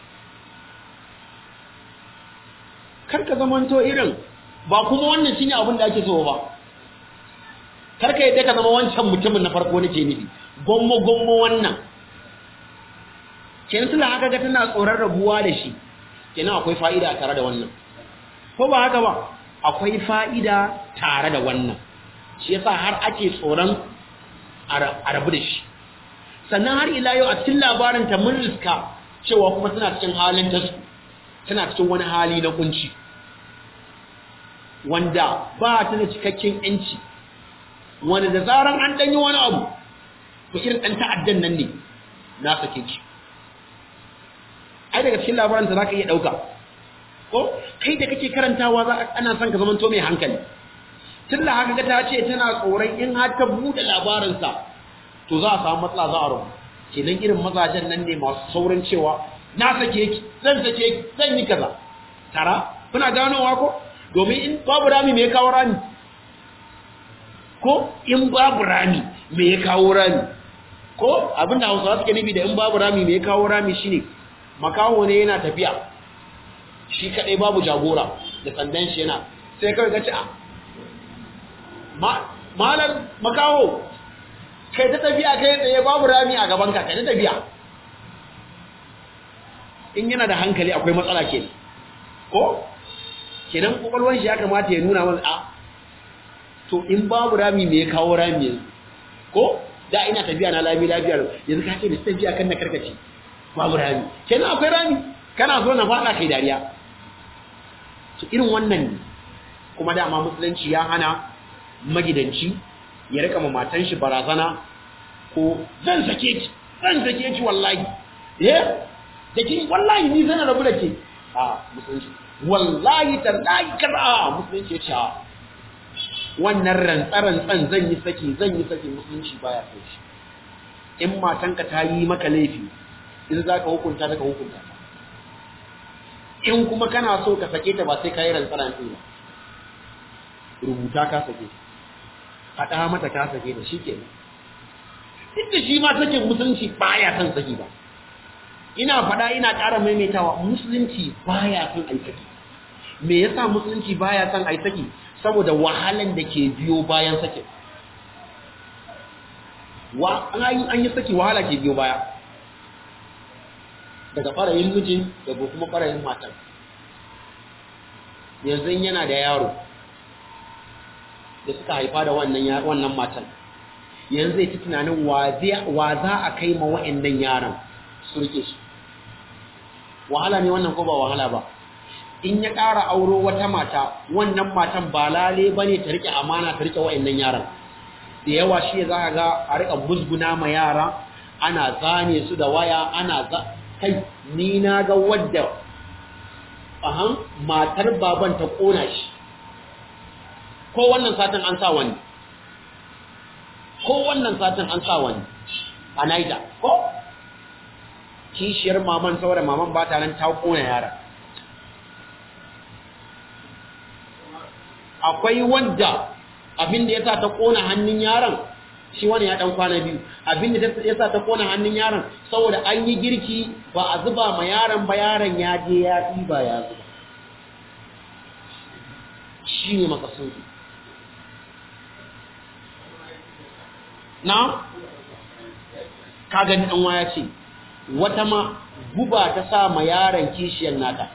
kar ka zamanto irin ba kuma wannan shine abin da ake so ba kar ka yadda ka zama wancan mutumin na farko nake nufi gommo gommo wannan kenan suna haka ga tana tsoron rabuwa da shi kenan akwai fa'ida a tare da wannan ko ba haka ba akwai fa'ida tare da wannan shi yasa har ake tsoron a rabu da shi sannan har ila yau a cikin labarin ta mun riska cewa kuma tana cikin halin ta tana cikin wani hali na kunci wanda ba ta da cikakken yanci wanda da zaran an danyi wani abu to irin dan ta'addan nan ne na sake ki ai daga cikin labarin ta zaka iya dauka ko kai da kake karantawa za ana son ka zamanto mai hankali tunda haka ga ta ce tana tsoron in har ta bude labarin sa to za a samu matsala za a rubu kenan irin mazajen nan ne masu saurin cewa na sake ki zan sake ki zan yi kaza tara kuna ganowa ko domin in babu rami me ya kawo rami ko in babu rami me ya kawo rami ko abinda hausawa suke nufi da in babu rami me ya kawo rami shine makaho ne yana tafiya shi kadai babu jagora da sandan shi yana sai kawai ka ce a malar makaho kai ta tafiya kai tsaye babu rami a gaban ka kai ta tafiya in yana da hankali akwai matsala ke ko kenan kwakwalwar shi ya kamata ya nuna mana a to in babu rami me ya kawo rami yanzu ko da ina tafiya na lami lafiyar yanzu ka ce da tafiya kan na karkace babu rami kenan akwai rami kana so na fada kai dariya to irin wannan ne kuma dama musulunci ya hana magidanci ya rika ma matan shi barazana ko zan sake ki zan sake ki wallahi eh da kin wallahi ni zan rabu da ke a musulunci wallahi tallahi kaza musulunci ya ce wannan rantsarantsan zan yi saki zan yi saki musulunci baya kai shi in matanka ta yi maka laifi in za ka hukunta ta ka hukunta ta in kuma kana so ka sake ta ba sai ka yi rantsarantsi ba rubuta ka sake faɗa mata ka sake da shi ke duk da shi ma sakin musulunci baya son saki ba ina faɗa ina ƙara maimaitawa musulunci baya son ai saki me yasa musulunci baya son ai saki saboda wahalan da ke biyo bayan sakin wa an yi saki wahala ke biyo baya daga farayin mijin daga kuma farayin matan yanzu yana da yaro da suka haifa da wannan wannan matan yanzu zai ci tunanin wa za a kai ma wa'annan yaran su rike shi wahala ne wannan ko ba wahala ba in ya ƙara auro wata mata wannan matan ba lale ba ne ta rike amana ta rike wa'annan yaran da yawa shi za a ga a rika musguna ma yara ana zane su da waya ana za kai ni na ga wadda ahan matar baban ta kona shi ko wannan satin an sa wani ko wannan satin an sa wani a naija ko kishiyar maman saboda maman ba ta nan ta kona yara akwai wanda abin da ya sa ta kona hannun yaron shi wani ya dan kwana biyu abin da ya sa ta kona hannun yaron saboda an yi girki ba a zuba ma yaron ba yaron ya je ya ɗiba ya zuba shi ne makasudi na ka gani ɗan waya ce wata ma guba ta sa ma yaron kishiyar nata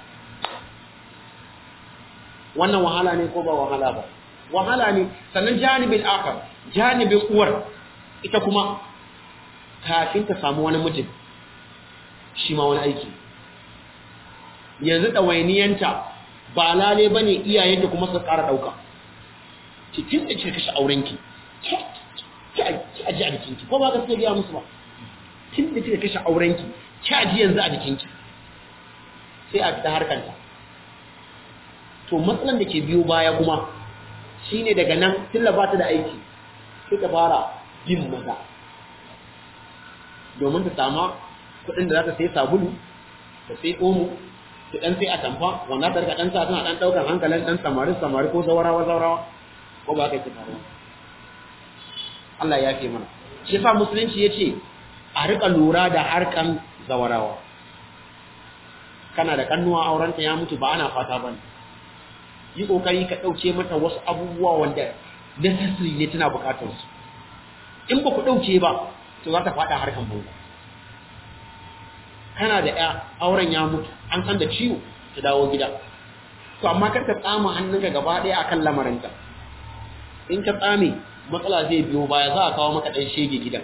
wannan wahala ne ko ba wahala ba wahala ne sannan janibin akar janibin uwar ita kuma kafin ta samu wani mijin shi ma wani aiki yanzu ɗawainiyanta ba lale ba ne iyayenta kuma su ƙara ɗauka cikin da ce kashe aurenki ki aji a jikinki ko ba ka sai biya musu ba tun da kika kashe aurenki ki aji yanzu a jikinki sai a fita harkanta to matsalan da ke biyo baya kuma shine daga nan tilla ba ta da aiki sai ta fara bin maza domin ta sama kuɗin da za ta sai sabulu ta sai omo ta ɗan sai a tamfa wanda ta rika ɗan sa tana ɗan ɗaukar hankalin ɗan samari samari ko zawarawa zawarawa ko ba ka yi faruwa Allah ya fi mana shi yasa musulunci ya ce a rika lura da harkan zawarawa kana da kannuwa aurenta ya mutu ba ana fata ba ne yi kokari ka ɗauke mata wasu abubuwa wanda necessary ne tana bukatar su in ba ku ɗauke ba to za ta faɗa harkan banza kana da ya auren ya mutu an san da ciwo ta dawo gida to amma kar ka tsama hannunka gaba ɗaya akan lamarinta in ka tsame matsala zai biyo baya za a kawo maka ɗan shege gidan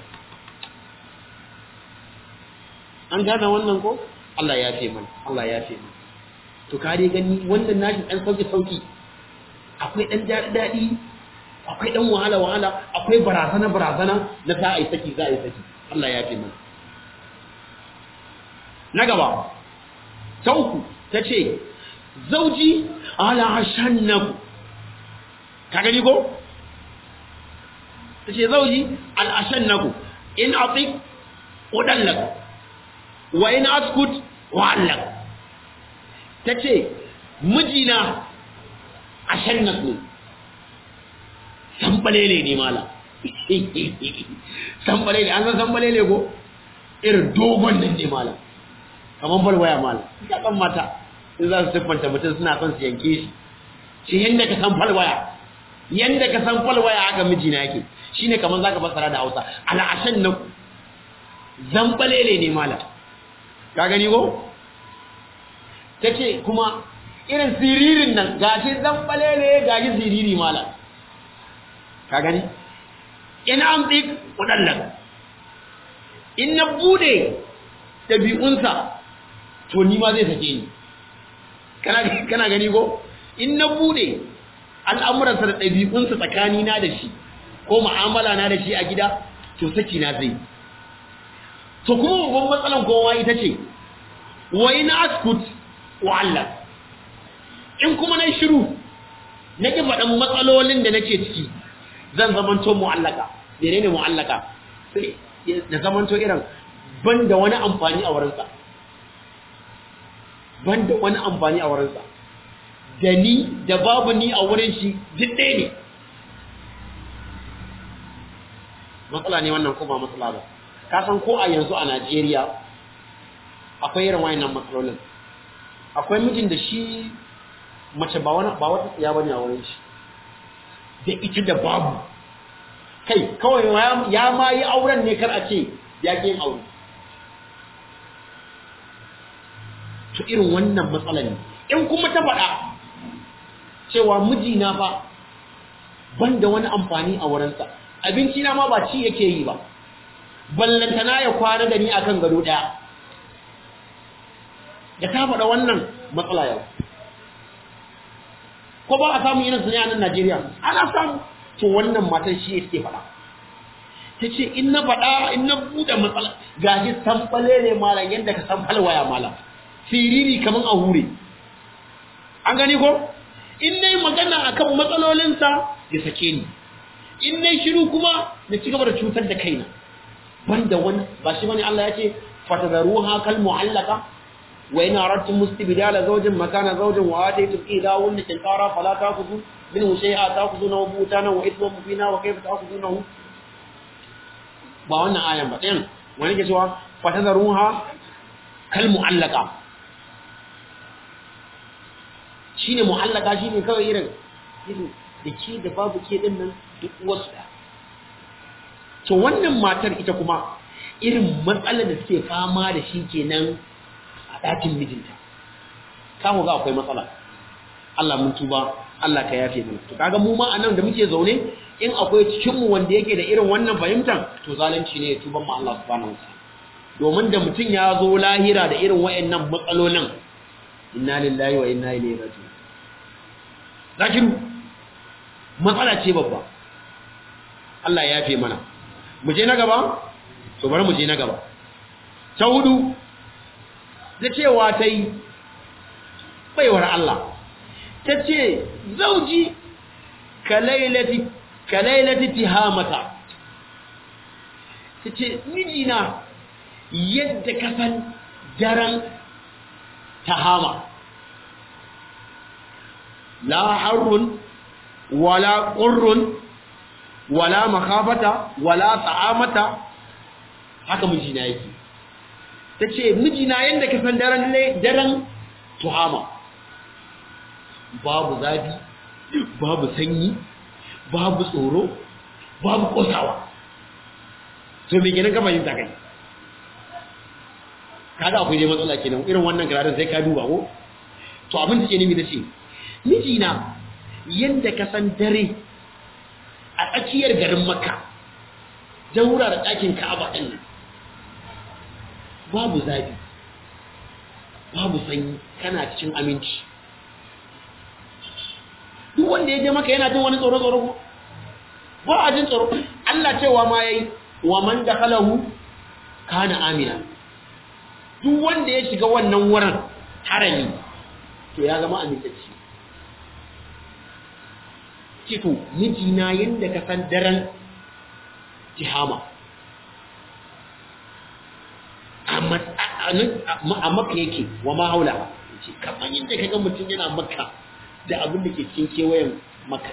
an gane wannan ko Allah ya ce mana Allah ya ce mana to ka dai gani wannan nashi ɗan sauki sauki akwai ɗan daɗi daɗi akwai ɗan wahala wahala akwai barazana barazana na za a yi saki za a yi saki Allah ya ce mana na gaba ta uku ta ce zauji ala shannaku ka gani ko ta ce zauji ala shannaku in atik udallak wa in askut wa'allak ta ce mijina a shannak ne sambalele ne mala sambalele an san sambalele ko irin dogon nan ne mala kamar balwaya mala ya kan mata in za su siffanta mutum suna son su yanke shi shi yadda ka san falwaya yadda ka san falwaya haka mijina yake shine kamar zaka fassara da Hausa al'ashan na zambalele ne mala ka gani ko tace kuma irin siririn nan gashi zambalele gashi siriri mala ka gani in amdik kudallan in na bude dabi'unsa to ni ma zai sake ni kana kana gani ko in na bude al'amuransa da ɗabi'unsa tsakanina da shi ko mu'amala na da shi a gida to saki na zai to kuma babban matsalan kowa ita ce wa in askut wa Allah in kuma na shiru na ki faɗin matsalolin da nake ciki zan zamanto mu'allaka menene mu'allaka sai da zamanto irin ban da wani amfani a wurinsa ban da wani amfani a wurinsa da ni da babu ni a wurin shi duk ɗaya ne matsala ne wannan ko ba matsala ba ka san ko a yanzu a Najeriya akwai irin wayannan matsalolin akwai mijin da shi mace ba wani ba wata tsiya bane a wurin shi da ita da babu kai kawai ya ma yi auren ne kar a ce ya ke yin aure to irin wannan matsala ne in kuma ta faɗa cewa mijina fa ban da wani amfani a wurinsa abinci na ma ba ci yake yi ba ballantana ya kwana da ni akan gado ɗaya da ta faɗa wannan matsala yau ko ba a samu irin su ne a nan Najeriya ana samu to wannan matan shi yake faɗa ta ce in na faɗa in na buɗe matsala gashi sanɓale ne malam yadda ka san falwaya malam siriri kaman a hure an gani ko in nayi magana akan matsalolinsa ya sake ni in nayi shiru kuma na ci gaba da cutar da kaina banda wani ba shi bane Allah ya ce fatadaruha kal mu'allaka wa in aradtum mustibdala zawjin makana zawjin wa ataytum idha wunna tantara fala ta'khudhu minhu shay'a ta'khudhunahu butana wa ithman mubina wa kayfa ta'khudhunahu ba wannan ayan ba ɗayan wani ke cewa fatadaruha kal mu'allaka shine mu'allaka shine kawai irin irin da ke da babu ke din nan duk wasu da to wannan matar ita kuma irin matsalar da suke fama da shi kenan a ɗakin mijinta kamu ga akwai matsala Allah mun tuba Allah ka yafe mana to kaga mu ma anan da muke zaune in akwai cikin mu wanda yake da irin wannan fahimtar to zalunci ne ya tuban mu Allah subhanahu wa ta'ala domin da mutum ya zo lahira da irin wayannan matsalolin inna lillahi wa inna ilaihi raji'un zakiru matsala ce babba Allah ya yafe mana mu je na gaba to bari mu je na gaba ta hudu da cewa ta yi baiwar Allah ta ce zauji kalailati kalailati tihamata ta ce mijina yadda kasan daren tahama la harrun wala qurrun wala makhafata wala ta'amata haka mijina yake tace mijina yanda ka san daren daren tuhama babu zafi babu sanyi babu tsoro babu kosawa to me kenan ka fahimta kai kaga akwai dai matsala kenan irin wannan gararin sai ka duba ko to abin da ke nemi da ce mijina yanda ka san dare a tsakiyar garin makka daura da ɗakin ka'aba ɗin nan babu zafi babu sanyi kana cikin aminci duk wanda ya je maka yana jin wani tsoro tsoro ko ba a jin tsoro Allah cewa ma yayi wa man dakhalahu kana amina duk wanda ya shiga wannan wurin harami to ya zama amintacci cito mijina yadda ka san daren tihama a maka yake wa ma haula ce kamar yadda ka ga mutum yana maka da abin da ke cikin kewayen maka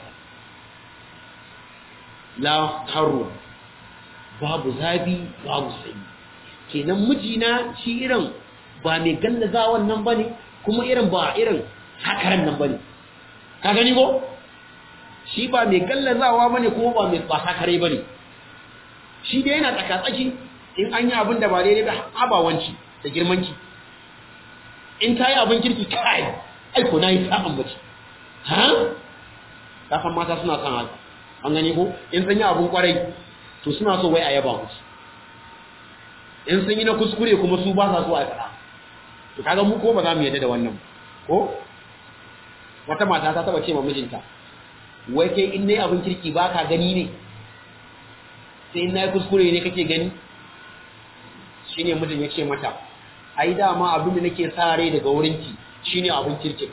la haru babu zabi babu sanyi kenan mijina shi irin ba mai gallaza wannan bane kuma irin ba irin hakaran nan bane ka gani ko shi ba mai gallazawa bane kuma ba mai ba hakare bane shi dai yana tsakatsaki in an yi abin da ba daidai ba abawanci da girmanci in ta yi abin kirki kai aiko na yi sa'an bace ha ta san mata suna son haka an gani ko in sun yi abin kwarai to suna so wai a yaba musu in sun yi na kuskure kuma su ba sa so a faɗa to kaga mu ko ba za mu yadda da wannan ko wata mata ta taba ce ma mijinta wai kai in nayi abin kirki ba ka gani ne sai in nayi kuskure ne kake gani shine mijin ya ce mata ai dama abin da nake sa rai daga wurinki shine abin kirkin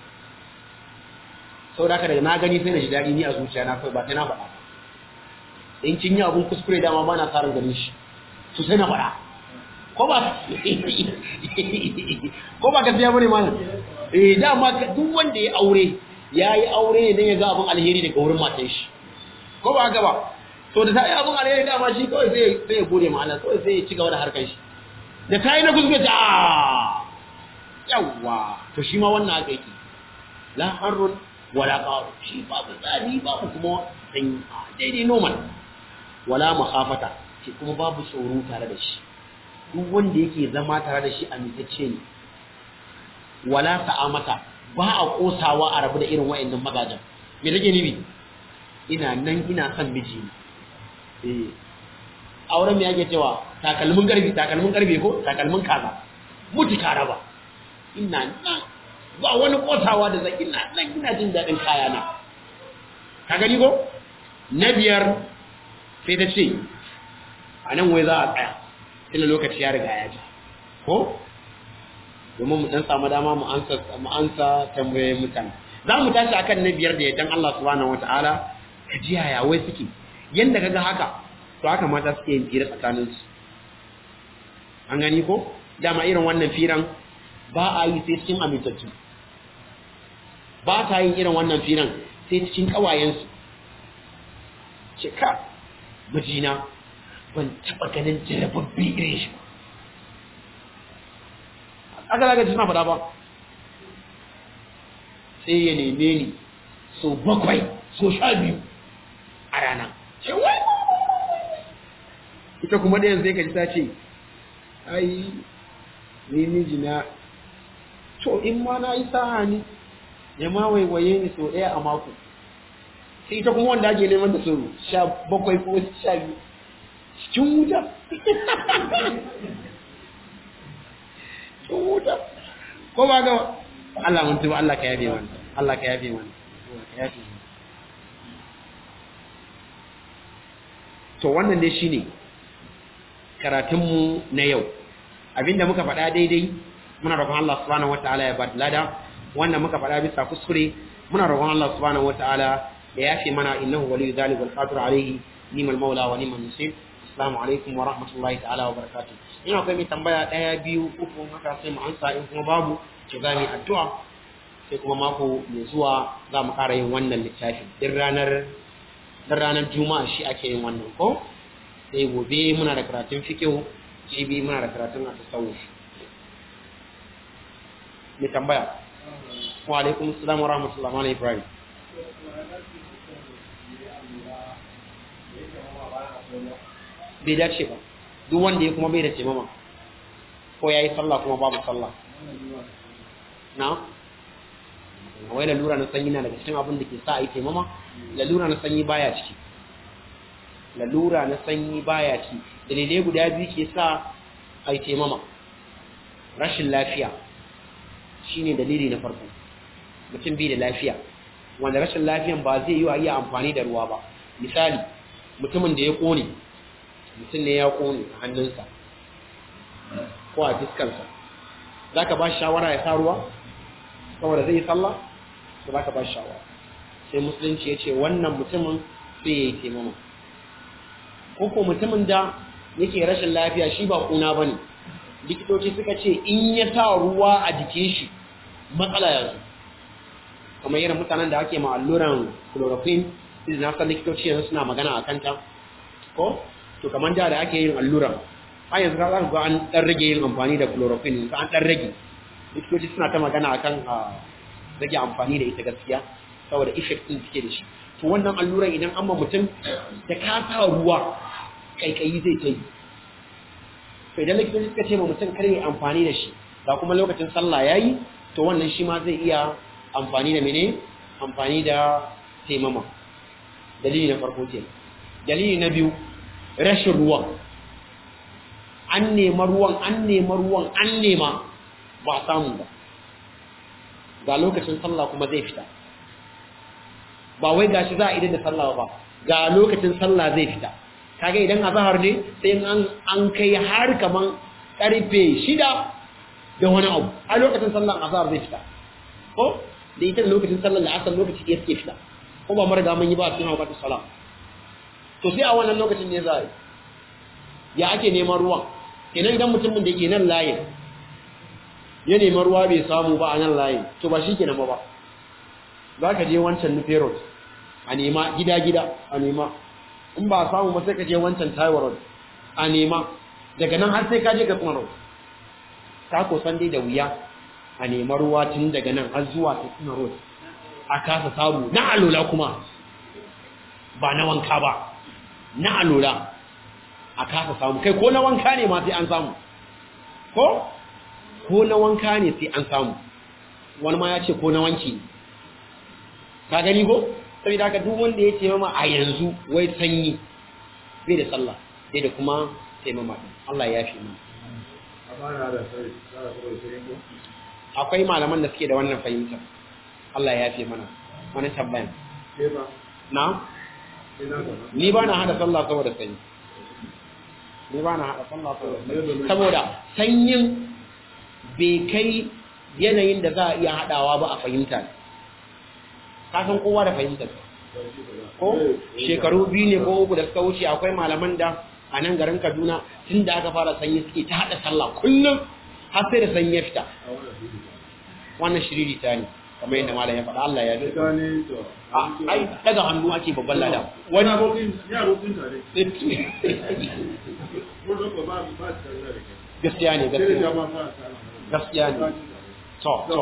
sau da daga na gani sai na ji daɗi ni a zuciya na kai ba sai na faɗa in kin yi abin kuskure dama ba na tsarin ganin shi to sai na faɗa ko ba ko ba gaskiya bane ma eh dama duk wanda ya aure ya yi aure ne don ya ga abin alheri daga wurin matan shi ko ba haka ba to da ta yi abin alheri dama shi kawai sai sai ya gode ma Allah kawai sai ya ci gaba da harkar shi da ta yi na kuskure ta yawa to shi ma wannan haka yake la harrun wala qaru shi babu tsari babu kuma sanyi daidai normal wala makhafata shi kuma babu tsoro tare da shi duk wanda yake zama tare da shi amintacce ne wala sa'amata ba a kosawa a rabu da irin wa'annan magajan me take nibi ina nan ina son miji eh auren me yake cewa takalmin garbi takalmin garbe ko takalmin kaza muti karaba ina nan ba wani kotawa da zai ina nan ina jin dadin kaya na ka gani ko na biyar sai ta ce a nan wai za a tsaya tunda lokaci ya riga ya ji ko domin mu dan samu dama mu ansa mu ansa tambayoyin mutane za mu tashi akan na biyar da yaddan Allah subhanahu wataala ka ji yaya wai suke yanda kaga haka to haka mata suke yin fira tsakanin su an gani ko dama irin wannan firan ba a yi sai cikin amintattu ba ta yin irin wannan firan sai cikin kawayensu ce ka mijina ban taɓa ganin jarababbi irin shi aka zaga suna faɗa ba sai ya neme ni so bakwai so sha biyu a rana ce wai ita kuma ɗayan zai kaji ta ce ai ni mijina to in ma na yi sa'a ni ya ma waiwaye ni so ɗaya a mako sai ita kuma wanda ake neman da so sha bakwai ko sha biyu cikin wuta cikin wuta ko ba ga Allah mun tuba Allah ka yabe wani Allah ka yabe wani ka yabe to wannan dai shine karatunmu na yau abinda muka faɗa daidai muna roƙon Allah subhanahu wataala ya ba lada wannan muka faɗa bisa kuskure muna roƙon Allah subhanahu wataala ya yafe mana innahu waliyyu dhalika wal qadir alayhi nimal maula wa nimal nasir assalamu alaikum wa rahmatullahi ta'ala wa barakatuh ina akwai mai tambaya daya biyu uku haka sai mu ansa in kuma babu ki za mu addu'a sai kuma mako mai zuwa za mu ƙara yin wannan littafin din ranar din ranar juma'a shi ake yin wannan ko sai gobe muna da karatun fikihu jibi muna da karatun at-tasawuf mai tambaya wa alaikum assalam wa rahmatullahi wa ibrahim bai dace ba duk wanda ya kuma bai da taimama ko ya yi sallah kuma babu sallah na wai lalura na sanyi na daga cikin abin da ke sa a yi taimama lalura na sanyi baya ciki lalura na sanyi baya ciki dalilai guda biyu ke sa a yi taimama rashin lafiya shine dalili na farko mutum bai da lafiya wanda rashin lafiyan ba zai yi wa iya amfani da ruwa ba misali mutumin da ya kone mutum ne ya kone a hannunsa ko a fiskansa zaka ba shi shawara ya sa ruwa saboda zai yi sallah to zaka ba shi shawara sai musulunci ya ce wannan mutumin sai ya yi taimama ko ko mutumin da yake rashin lafiya shi ba kuna bane likitoci suka ce in ya sa ruwa a jikin shi matsala ya zo kamar irin mutanen da ake ma alluran chloroquine sai na san likitoci yanzu suna magana a kanta ko to kamar da da ake yin alluran har yanzu ka ga an dan rage yin amfani da chloroquine yanzu an dan rage likitoci suna ta magana akan rage amfani da ita gaskiya saboda effect din suke da shi to wannan alluran idan an ma mutum da ka sa ruwa kaikayi zai ta yi to idan likitoci suka ce ma mutum kar yi amfani da shi ga kuma lokacin sallah yayi to wannan shi ma zai iya amfani da mene amfani da taimama dalili na farko ke dalili na biyu rashin ruwan an nema ruwan an nema ruwan an nema ba samu ba ga lokacin sallah kuma zai fita ba wai gashi za a idan da sallah ba ga lokacin sallah zai fita kaga idan azhar ne sai an an kai har kaman karfe shida da wani abu a lokacin sallah azhar zai fita ko da ita lokacin sallar la'asar lokaci ya suke fita ko ba marga mun yi ba cikin hawa salam to sai a wannan lokacin ne za a yi ya ake neman ruwan kenan idan mutumin da ke nan layin ya neman ruwa bai samu ba a nan layin to ba shi ke nan ba za ka je wancan nufe road a nema gida-gida a nema in ba samu ba sai ka je wancan taiwa road a nema daga nan har sai ka je ga tsuma road ka kosan dai da wuya a nema ruwa tun daga nan har zuwa ta tsuma road a kasa samu na alola kuma ba na wanka ba na alola a kasa samu kai ko na wanka ne ma sai an samu ko ko na wanka ne sai an samu wani ma ya ce ko na wanki ka gani ko saboda haka duk wanda ya ce mama a yanzu wai sanyi bai da sallah sai da kuma taimama Allah ya fi mana akwai malaman da suke da wannan fahimtar Allah ya fi mana wani tabbayan na ni ba na hada sallah saboda sanyi ni ba na hada sallah saboda sanyi saboda sanyin bai kai yanayin da za a iya hadawa ba a fahimta ka san kowa da fahimtar ko shekaru biyu ne ko uku da suka wuce akwai malaman da a nan garin Kaduna tun da aka fara sanyi suke ta hada sallah kullum har sai da sanyi ya fita wannan shiriri ta ne kamar yadda malam ya faɗa Allah ya ji ai daga hannu ake babban lada wani gaskiya ne gaskiya gaskiya ne to to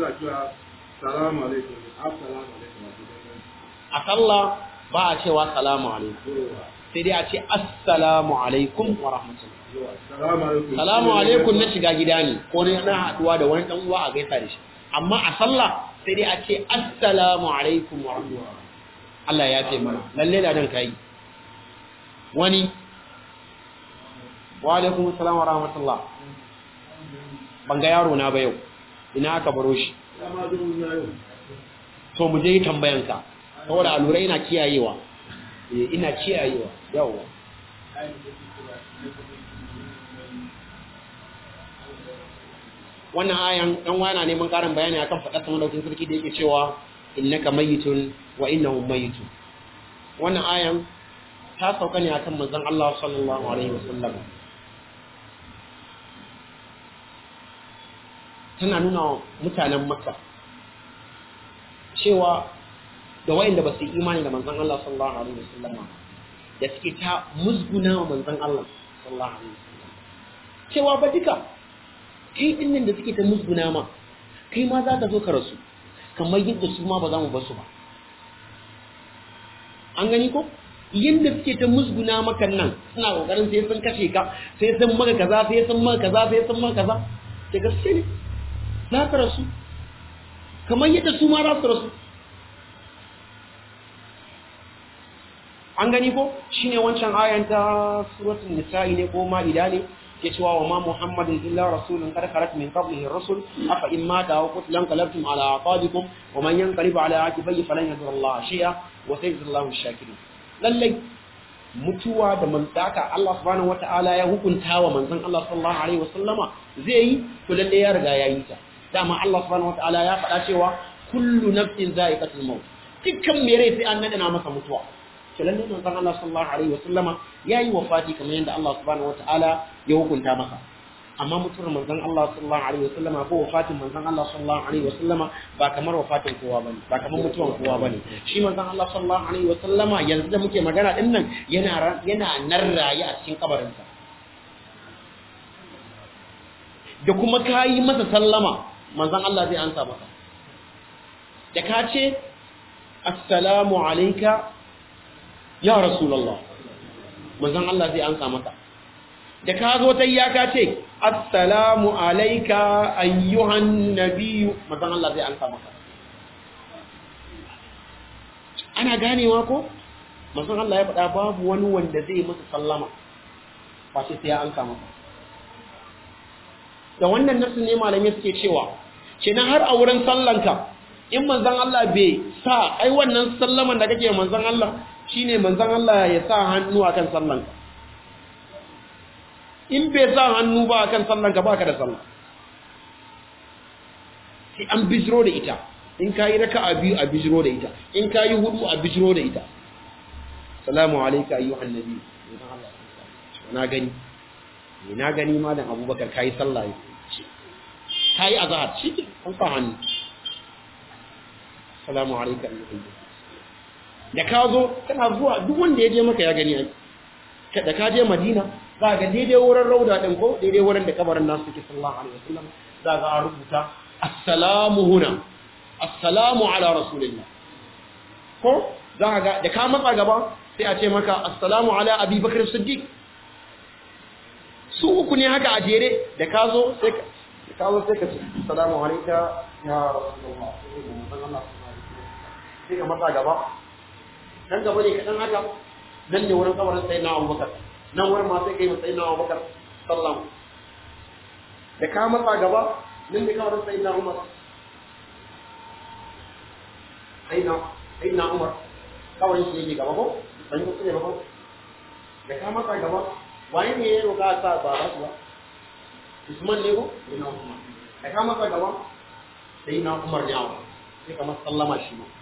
a sallah ba a cewa salamu alaikum sai dai a ce assalamu alaikum wa rahmatullah salamu alaikum na shiga gida ne ko na haduwa da wani dan uwa a gaisa da shi amma a sallah sai dai a ce assalamu alaikum wa rahmatullah Allah ya ce mana lalle da dan kai wani wa alaikum assalam wa rahmatullah ban ga yaro na ba yau ina aka baro shi to mu je tambayanka saboda alura ina kiyayewa ina kiyayewa yawa wannan ayan dan wana neman karin bayani akan fadar sama daukin sarki da yake cewa innaka mayitun wa innahum mayitun wannan ayan ta sauka ne akan manzon Allah sallallahu alaihi wasallam tana nuna mutanen makka cewa da wayanda ba su yi imani da manzon Allah sallallahu alaihi wasallam da suke ta musguna wa manzon Allah sallallahu alaihi wasallam cewa ba duka kai din nan da suke ta musguna ma kai ma za ka zo ka rasu kamar yadda su ma ba za mu basu ba an gani ko yadda suke ta musguna maka nan suna kokarin sai sun kashe ka sai sun maka kaza sai sun maka kaza sai sun maka kaza da gaske ne za ka rasu kamar yadda su ma za su rasu an gani ko shine wancan ayan ta suratul nisa'i ne ko ma'ida ne ke cewa wa ma muhammadin illa rasulun qad khalat min qablihi ar-rusul afa in mata aw qutilan qalabtum ala aqabikum wa man yanqalib ala aqibihi falan yadur Allah shay'a wa sayyidu Allahu ash-shakirin lallai mutuwa da manzaka Allah subhanahu wata'ala ya hukunta wa manzon Allah sallallahu alaihi wasallama zai yi to lalle ya riga ya yi ta dama Allah subhanahu wata'ala ya faɗa cewa kullu nafsin za'iqatul maut dukkan mai rai sai an nada masa mutuwa to lalle manzon Allah sallallahu alaihi wasallama yayi wafati kamar yadda Allah subhanahu wata'ala ya hukunta masa amma mutuwar manzon Allah sallallahu alaihi wasallama ko wafatin manzon Allah sallallahu alaihi wasallama ba kamar wafatin kowa bane ba kamar mutuwar kowa bane shi manzon Allah sallallahu alaihi wasallama yanzu da muke magana din nan yana yana nan raye a cikin kabarin sa da kuma kayi masa sallama manzon Allah zai ansa maka da ka ce assalamu alayka ya rasulullah manzon Allah zai ansa maka da ka zo ta iyaka ce assalamu alaika ayyuhan nabiyyu mazan Allah zai ansa maka ana ganewa ko mazan Allah ya faɗa babu wani wanda zai masa sallama ba sai ya ansa maka da wannan nasu ne malamai suke cewa kenan har a wurin sallanka in manzon Allah bai sa ai wannan sallaman da kake manzon Allah shine manzon Allah ya sa hannu akan sallanka in bai sa hannu ba kan sallan ka baka da sallah sai an bijiro da ita in ka yi raka a biyu a bijiro da ita in ka yi hudu a bijiro da ita salamu alaika ayyuhan nabi na gani na gani malam abubakar ka yi sallah ka yi azahar shi ke an sa hannu salamu alaika ayyuhan nabi da ka zo kana zuwa duk wanda ya je maka ya gani ai da ka je madina za ga daidai wurin rauda ɗin ko daidai wurin da kabarin nasu suke sallallahu alaihi wasallam za ga a rubuta assalamu huna assalamu ala rasulillah ko za ga da ka matsa gaba sai a ce maka assalamu ala abi bakr siddiq su uku ne haka a jere da ka zo sai ka da ka zo sai ka ce assalamu alayka ya rasulullah sai ka matsa gaba dan gaba ne kadan haka nan ne wurin kabarin sayyidina abubakar nan wurin ma sai kai matsayi na Abubakar sallam da ka matsa gaba nan ne kawai sai na Umar sai na sai na Umar kawai shi yake gaba ko ban yi kuskure ba ko da ka matsa gaba wani ne ya roƙa sa ba ba su ba Usman ne ko sai na Umar da ka matsa gaba sai na Umar ne awa sai ka masa sallama shi ma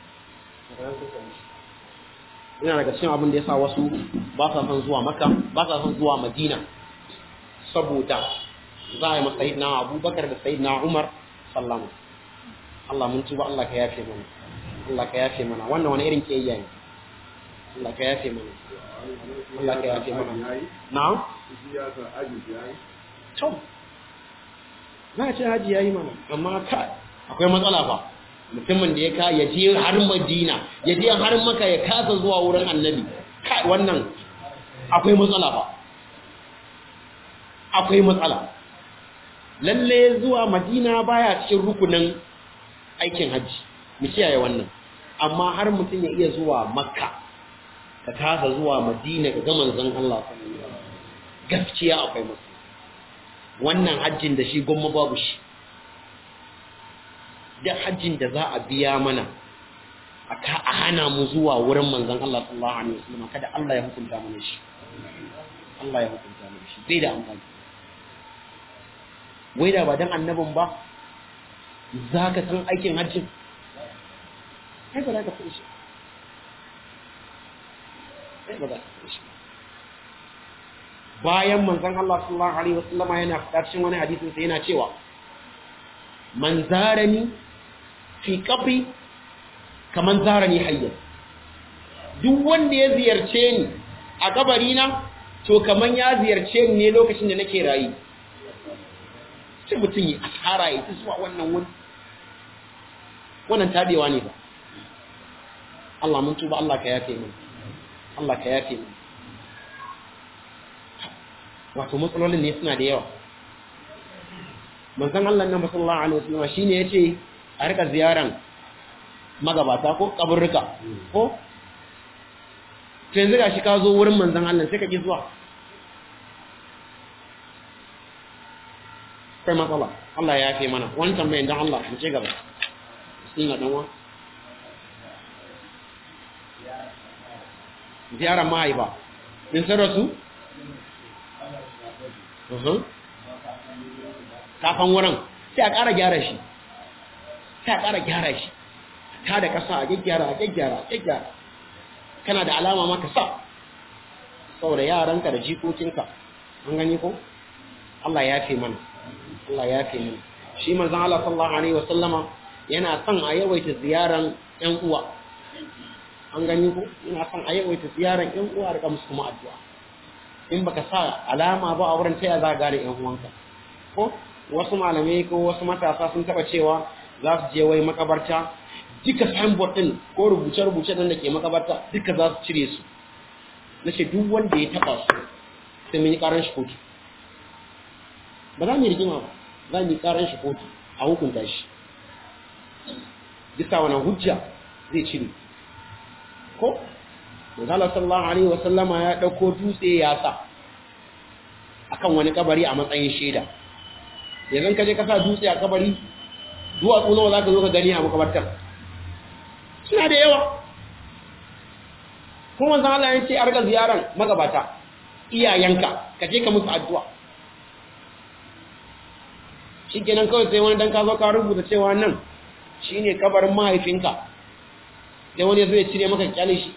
yana daga cikin abin da ya sa wasu ba sa son zuwa maka ba sa son zuwa madina saboda za a yi masa na abubakar da sayidina umar sallama Allah mun tuba Allah ka yafe mana Allah ka yafe mana wannan wani irin kiyayya ne Allah ka yafe mana Allah ka yafe mana na'am to na ce haji yayi mana amma ka akwai matsala fa mutumin da ya ka ya je har madina ya je har maka ya kasa zuwa wurin annabi kai wannan akwai matsala ba akwai matsala lalle zuwa madina baya cikin rukunin aikin hajji mu kiyaye wannan amma har mutum ya iya zuwa makka ka kasa zuwa madina ga manzon Allah gaskiya akwai matsala wannan hajjin da shi gwamma babu shi da hajjin da za a biya mana a hana mu zuwa wurin manzon Allah sallallahu alaihi wasallam kada Allah ya hukunta mana shi Allah ya hukunta mana shi bai da amfani wai da ba dan annabin ba za ka san aikin hajjin ai ba za ka san shi ai ba za ka san shi bayan manzon Allah sallallahu alaihi wasallam yana faɗa cikin wani hadisin sai yana cewa man zarani fi qabri kaman zarani hayyan duk wanda ya ziyarce ni a kabari na to kaman ya ziyarce ni ne lokacin da nake rayi sai mutum yi asara ya zuwa wannan wani wannan tabewa ne ba Allah mun tuba Allah ka yafe mu Allah ka yafe mu wato matsalolin ne suna da yawa manzon Allah nan sallallahu alaihi wasallam shine yace a rika ziyaran magabata ko kaburruka ko to yanzu gashi ka zo wurin manzon Allah sai ka ki zuwa kai matsala Allah ya yafe mana wani tambayin dan Allah mu ce gaba bismillah dan wa ziyaran mahaifa in sun rasu kafan wurin sai a ƙara gyara shi sai a ƙara gyara shi ta da ƙasa a gyaggyara a gyaggyara a gyaggyara kana da alama maka sa saboda yaranka da jikokinka an gani ko Allah ya fi mana Allah ya fi mana shi manzon Allah sallallahu alaihi wasallama yana son a yawaita ziyaran ƴan uwa an gani ko yana son a yawaita ziyaran ƴan uwa da musu kuma addu'a in baka sa alama ba a wurin taya za ka gane ƴan uwanka ko wasu malamai ko wasu matasa sun taba cewa za su je wai makabarta duka signboard din ko rubuce-rubuce din da ke makabarta duka za su cire su na ce duk wanda ya taba su sai mun yi karan shi kotu ba za mu yi rigima ba za mu yi karan shi kotu a hukunta shi bisa wani hujja zai cire ko manzala sallallahu alaihi wa sallama ya dauko dutse ya sa akan wani kabari a matsayin shaida yanzu ka je ka sa dutse a kabari duwatsu nawa za ka zo ka gani a makabartar suna da yawa kuma zan Allah ya ce arga ziyaran magabata iyayenka ka je ka musu addu'a shi kenan kawai sai wani dan ka zo ka rubuta cewa nan shine kabarin mahaifinka sai wani zai cire maka kyale shi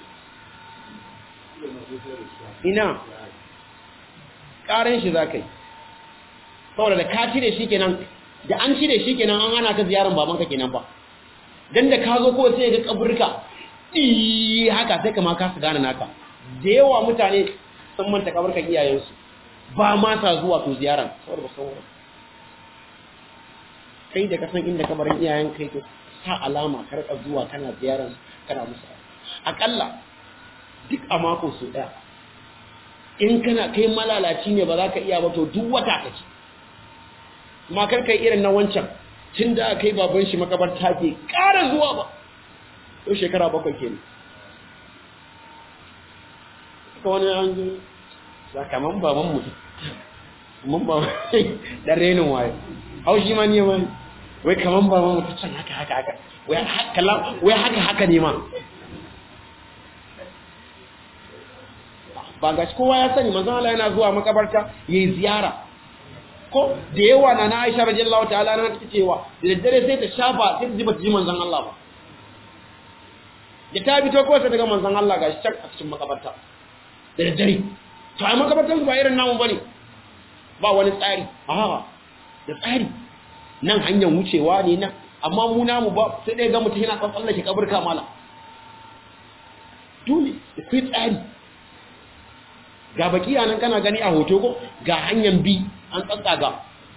ina ƙarin shi za ka yi saboda da ka cire shi kenan da an cire shi kenan an hana ka ziyarar babanka kenan ba dan da ka zo ko sai ga kaburka eh haka sai kama ka su gane naka da yawa mutane sun manta kaburkan iyayensu ba ma sa zuwa to ziyaran saboda ba san kai da ka san inda kabarin iyayen kai to sa alama ka rika zuwa kana ziyaran kana musu akalla duk a mako su daya in kana kai malalaci ne ba za ka iya ba to duk wata ka ci ma kar kai irin na wancan tun da kai baban shi makabarta ke ƙara zuwa ba to shekara bakwai ke ne ka wani an yi sakaman baban mutum mun ba dan renin waye haushi ma ne wani wai kaman baban mutum can haka haka haka wai haka haka ne ma ba gashi kowa ya sani manzon Allah yana zuwa makabarta yayi ziyara ko da yawa na na Aisha radiyallahu ta'ala na take cewa da daddare sai ta shafa sai ta ji bata ji manzon Allah ba da ta bi to ko sai daga manzon Allah gashi can a cikin makabarta da daddare to ai makabartan ba irin namu bane ba wani tsari a da tsari nan hanyar wucewa ne nan amma mu namu ba sai dai ga mutum yana tsallake kaburka mala dole akwai tsari ga baki nan kana gani a hoto ko ga hanyar bi an tsatsaga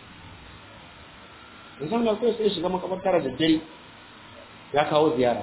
insan da kawai sai shiga makabartar da dare ya kawo ziyara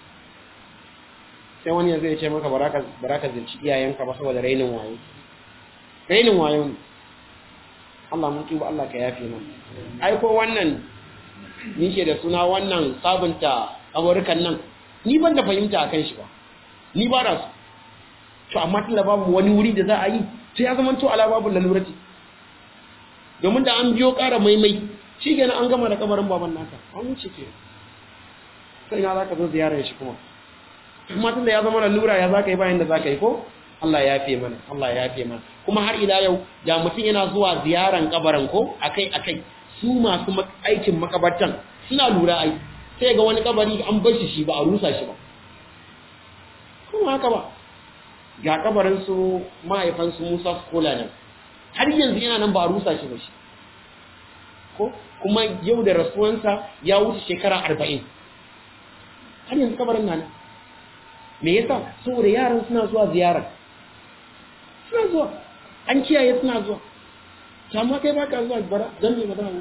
sai wani yanzu ya ce maka baraka zirci iyayenka ba saboda rainin wayo rainin wayo ne Allah mun tuba Allah ka yafe mana ai ko wannan ni ke da suna wannan sabunta amurkan nan ni ban da fahimta akan shi ba ni ba da su to amma tunda babu wani wuri da za a yi sai ya zama to ala babu lalurati domin da an biyo ƙara maimai shi kenan an gama da kamarin baban naka an wuce ke sai na za ka zo ziyarar shi kuma amma tunda ya zama lalura ya za ka yi bayan da za ka yi ko Allah ya yafe mana Allah ya yafe mana kuma har ila yau da mutum yana zuwa ziyaran kabarin ko akai akai su masu aikin makabartan suna lura ai sai ga wani kabari an bar shi shi ba a rusa shi ba kuma haka ba ga kabarin su mahaifan su Musa Skola nan har yanzu yana nan ba a rusa shi ba shi ko kuma yau da rasuwansa ya wuce shekara arba'in har yanzu kabarin nan me yasa saboda yaran suna zuwa ziyara suna zuwa an kiyaye suna zuwa amma kai baka zuwa bara dan me ba za mu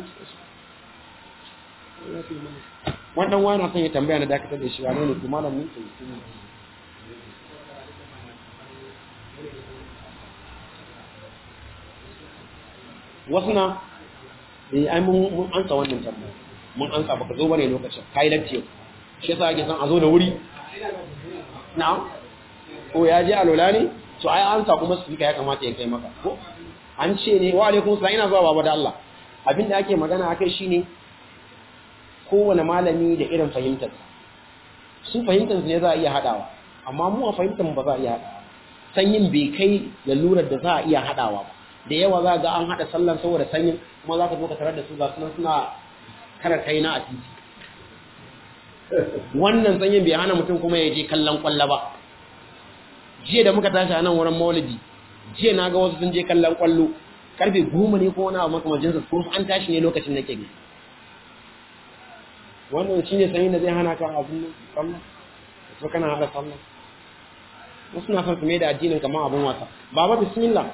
wannan wani son ya tambaya na dakatar da shi wane ne kuma malamin ke wasu na eh ai mun ansa wannan tambaya mun ansa baka zo bane lokacin kai lacce shi yasa ake son a zo da wuri na'am ko ya je alola ne to ai ansa kuma su ya kamata ya kai maka ko an ce ne wa alaikum salam ina zuwa baba da Allah abinda ake magana akai shine kowane malami da irin fahimtar su fahimtar ne za a iya hadawa amma mu a fahimtar mu ba za a iya hadawa sanyin bai kai lalurar da za a iya haɗawa ba da yawa za ga an haɗa sallar saboda sanyin kuma za ka zo ka tarar da su ga sunan suna kara kai na a titi wannan sanyin bai hana mutum kuma ya je kallon kwallo ba jiya da muka tashi a nan wurin maulidi jiya na ga wasu sun je kallon kwallo karfe goma ne ko wani abu makamajin su kuma an tashi ne lokacin nake gani wannan shi ne sanyin da zai hana ka abin sallah ko kana haɗa sallah wasu na son su mai da addinin kamar abin wasa baba bismillah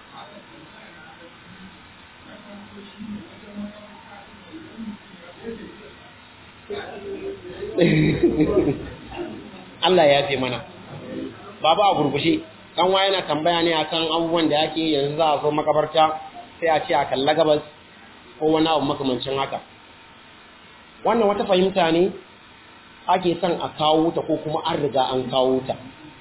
Allah ya fi mana baba a gurgushe dan wa yana tambaya ne akan abubuwan da yake yanzu za a zo makabarta sai a ce a kalla gabas ko wani abu makamancin haka wannan wata fahimta ne ake son a kawo ta ko kuma an riga an kawo ta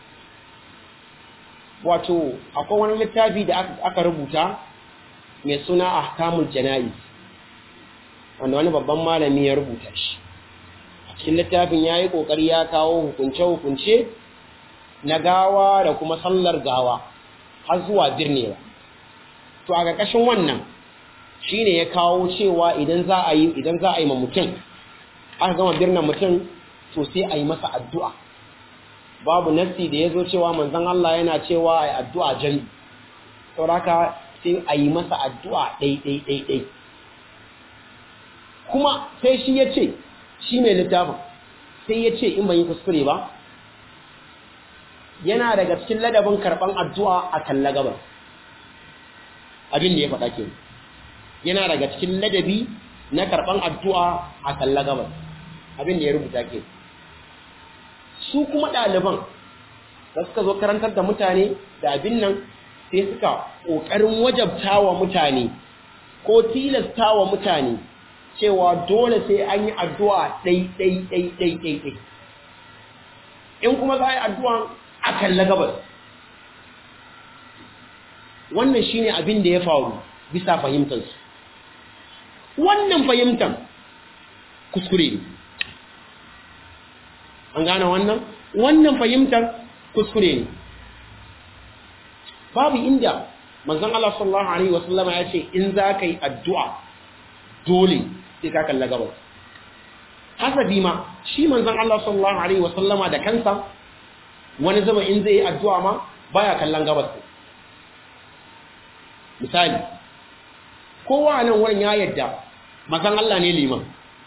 wato akwai wani littafi da aka rubuta mai suna ahkamul jana'iz wanda wani babban malami ya rubuta shi a cikin littafin ya yi ƙoƙari ya kawo hukunce-hukunce na gawa da kuma sallar gawa har zuwa birnewa to a ƙarƙashin wannan shine ya kawo cewa idan za a yi idan za a yi ma mutum aka gama birnin mutum to sai a yi masa addu'a babu nassi da ya zo cewa manzon Allah yana cewa a yi addu'a jami sauraka sai a yi masa addu'a ɗai-ɗai-ɗai kuma sai shi ya ce shi mai littafin sai ya ce in ban yi kuskure ba yana daga cikin ladabin karɓan addu'a a kalla gabar abin da ya faɗa ke yana daga cikin ladabi na karɓan addu'a a kalla gabar abin da ya rubuta ke su kuma ɗaliban da suka zo karantar da mutane da abin nan sai suka ƙoƙarin wajabta wa mutane ko tilasta wa mutane cewa dole sai an yi addu'a ɗai-ɗai-ɗai-ɗai in kuma za a yi addu'a a kalla gabas wannan shine abin da ya faru bisa fahimtarsu wannan fahimtar kuskure ne an gane wannan wannan fahimtar kuskure ne babu inda manzon Allah sallallahu alaihi wasallam ya ce in za ka yi addu'a dole sai ka kalla gabas hasabi ma shi manzon Allah sallallahu alaihi wasallama da kansa wani zama in zai yi addu'a ma baya kallon gabas misali kowa nan wurin ya yadda manzon Allah ne liman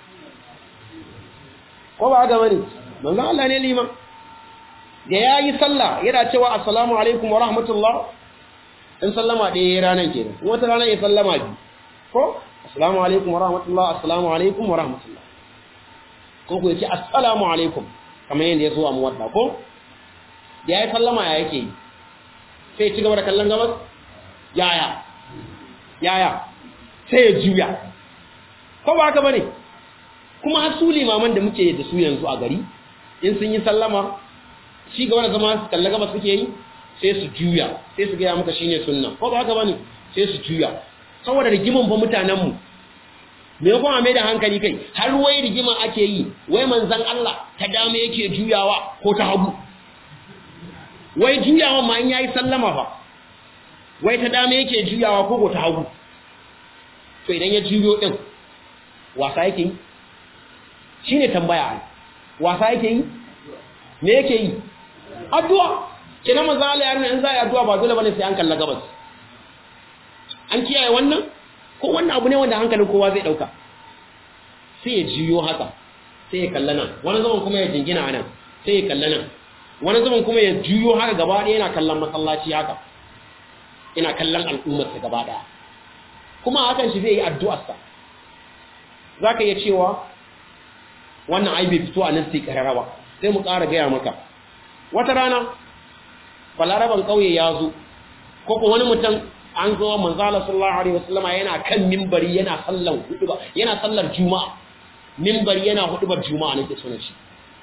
ko ba ga bane manzon Allah ne liman da yayi sallah yana cewa assalamu alaikum wa rahmatullah in sallama ɗaya ya ranar ke nan wata ranar ya sallama biyu ko assalamu alaikum wa rahmatullah assalamu alaikum wa rahmatullah ko ku yace assalamu alaikum kamar yadda ya zo a muwadda ko da ya yi sallama ya yake yi sai ya ci gaba da kallon gabas yaya yaya sai ya juya ko ba haka bane kuma har su limaman da muke da su yanzu a gari in sun yi sallama shi gaba da zama su kalla gabas suke yi sai su juya sai su gaya maka shine sunna ko ba haka bane sai su juya saboda rigiman fa mutanen mu me kuma mai da hankali kai har wai rigima ake yi wai manzon Allah ta dama yake juyawa ko ta hagu wai juyawa ma in yayi sallama fa wai ta dama yake juyawa ko ko ta hagu to idan ya juyo din wasa yake yi shine tambaya wasa yake yi me yake yi addu'a kina manzo Allah ya nuna in za a yi addu'a ba dole bane sai an kalla gabas an kiyaye wannan ko wannan abu ne wanda hankalin kowa zai dauka sai ya jiyo haka sai ya kalla nan wani zaman kuma ya jingina nan sai ya kalla nan wani zaman kuma ya juyo haka gaba ɗaya yana kallon masallaci haka yana kallon al'ummarsa gaba ɗaya kuma hakan shi zai yi addu'arsa za ka iya cewa wannan ai bai fito a nan sai karara ba sai mu ƙara gaya maka wata rana balaraban ƙauye ya zo ko ko wani mutum an zo manzala sallallahu alaihi wasallama yana kan mimbari yana sallan huduba yana sallar juma'a mimbari yana hudubar juma'a nake sunan shi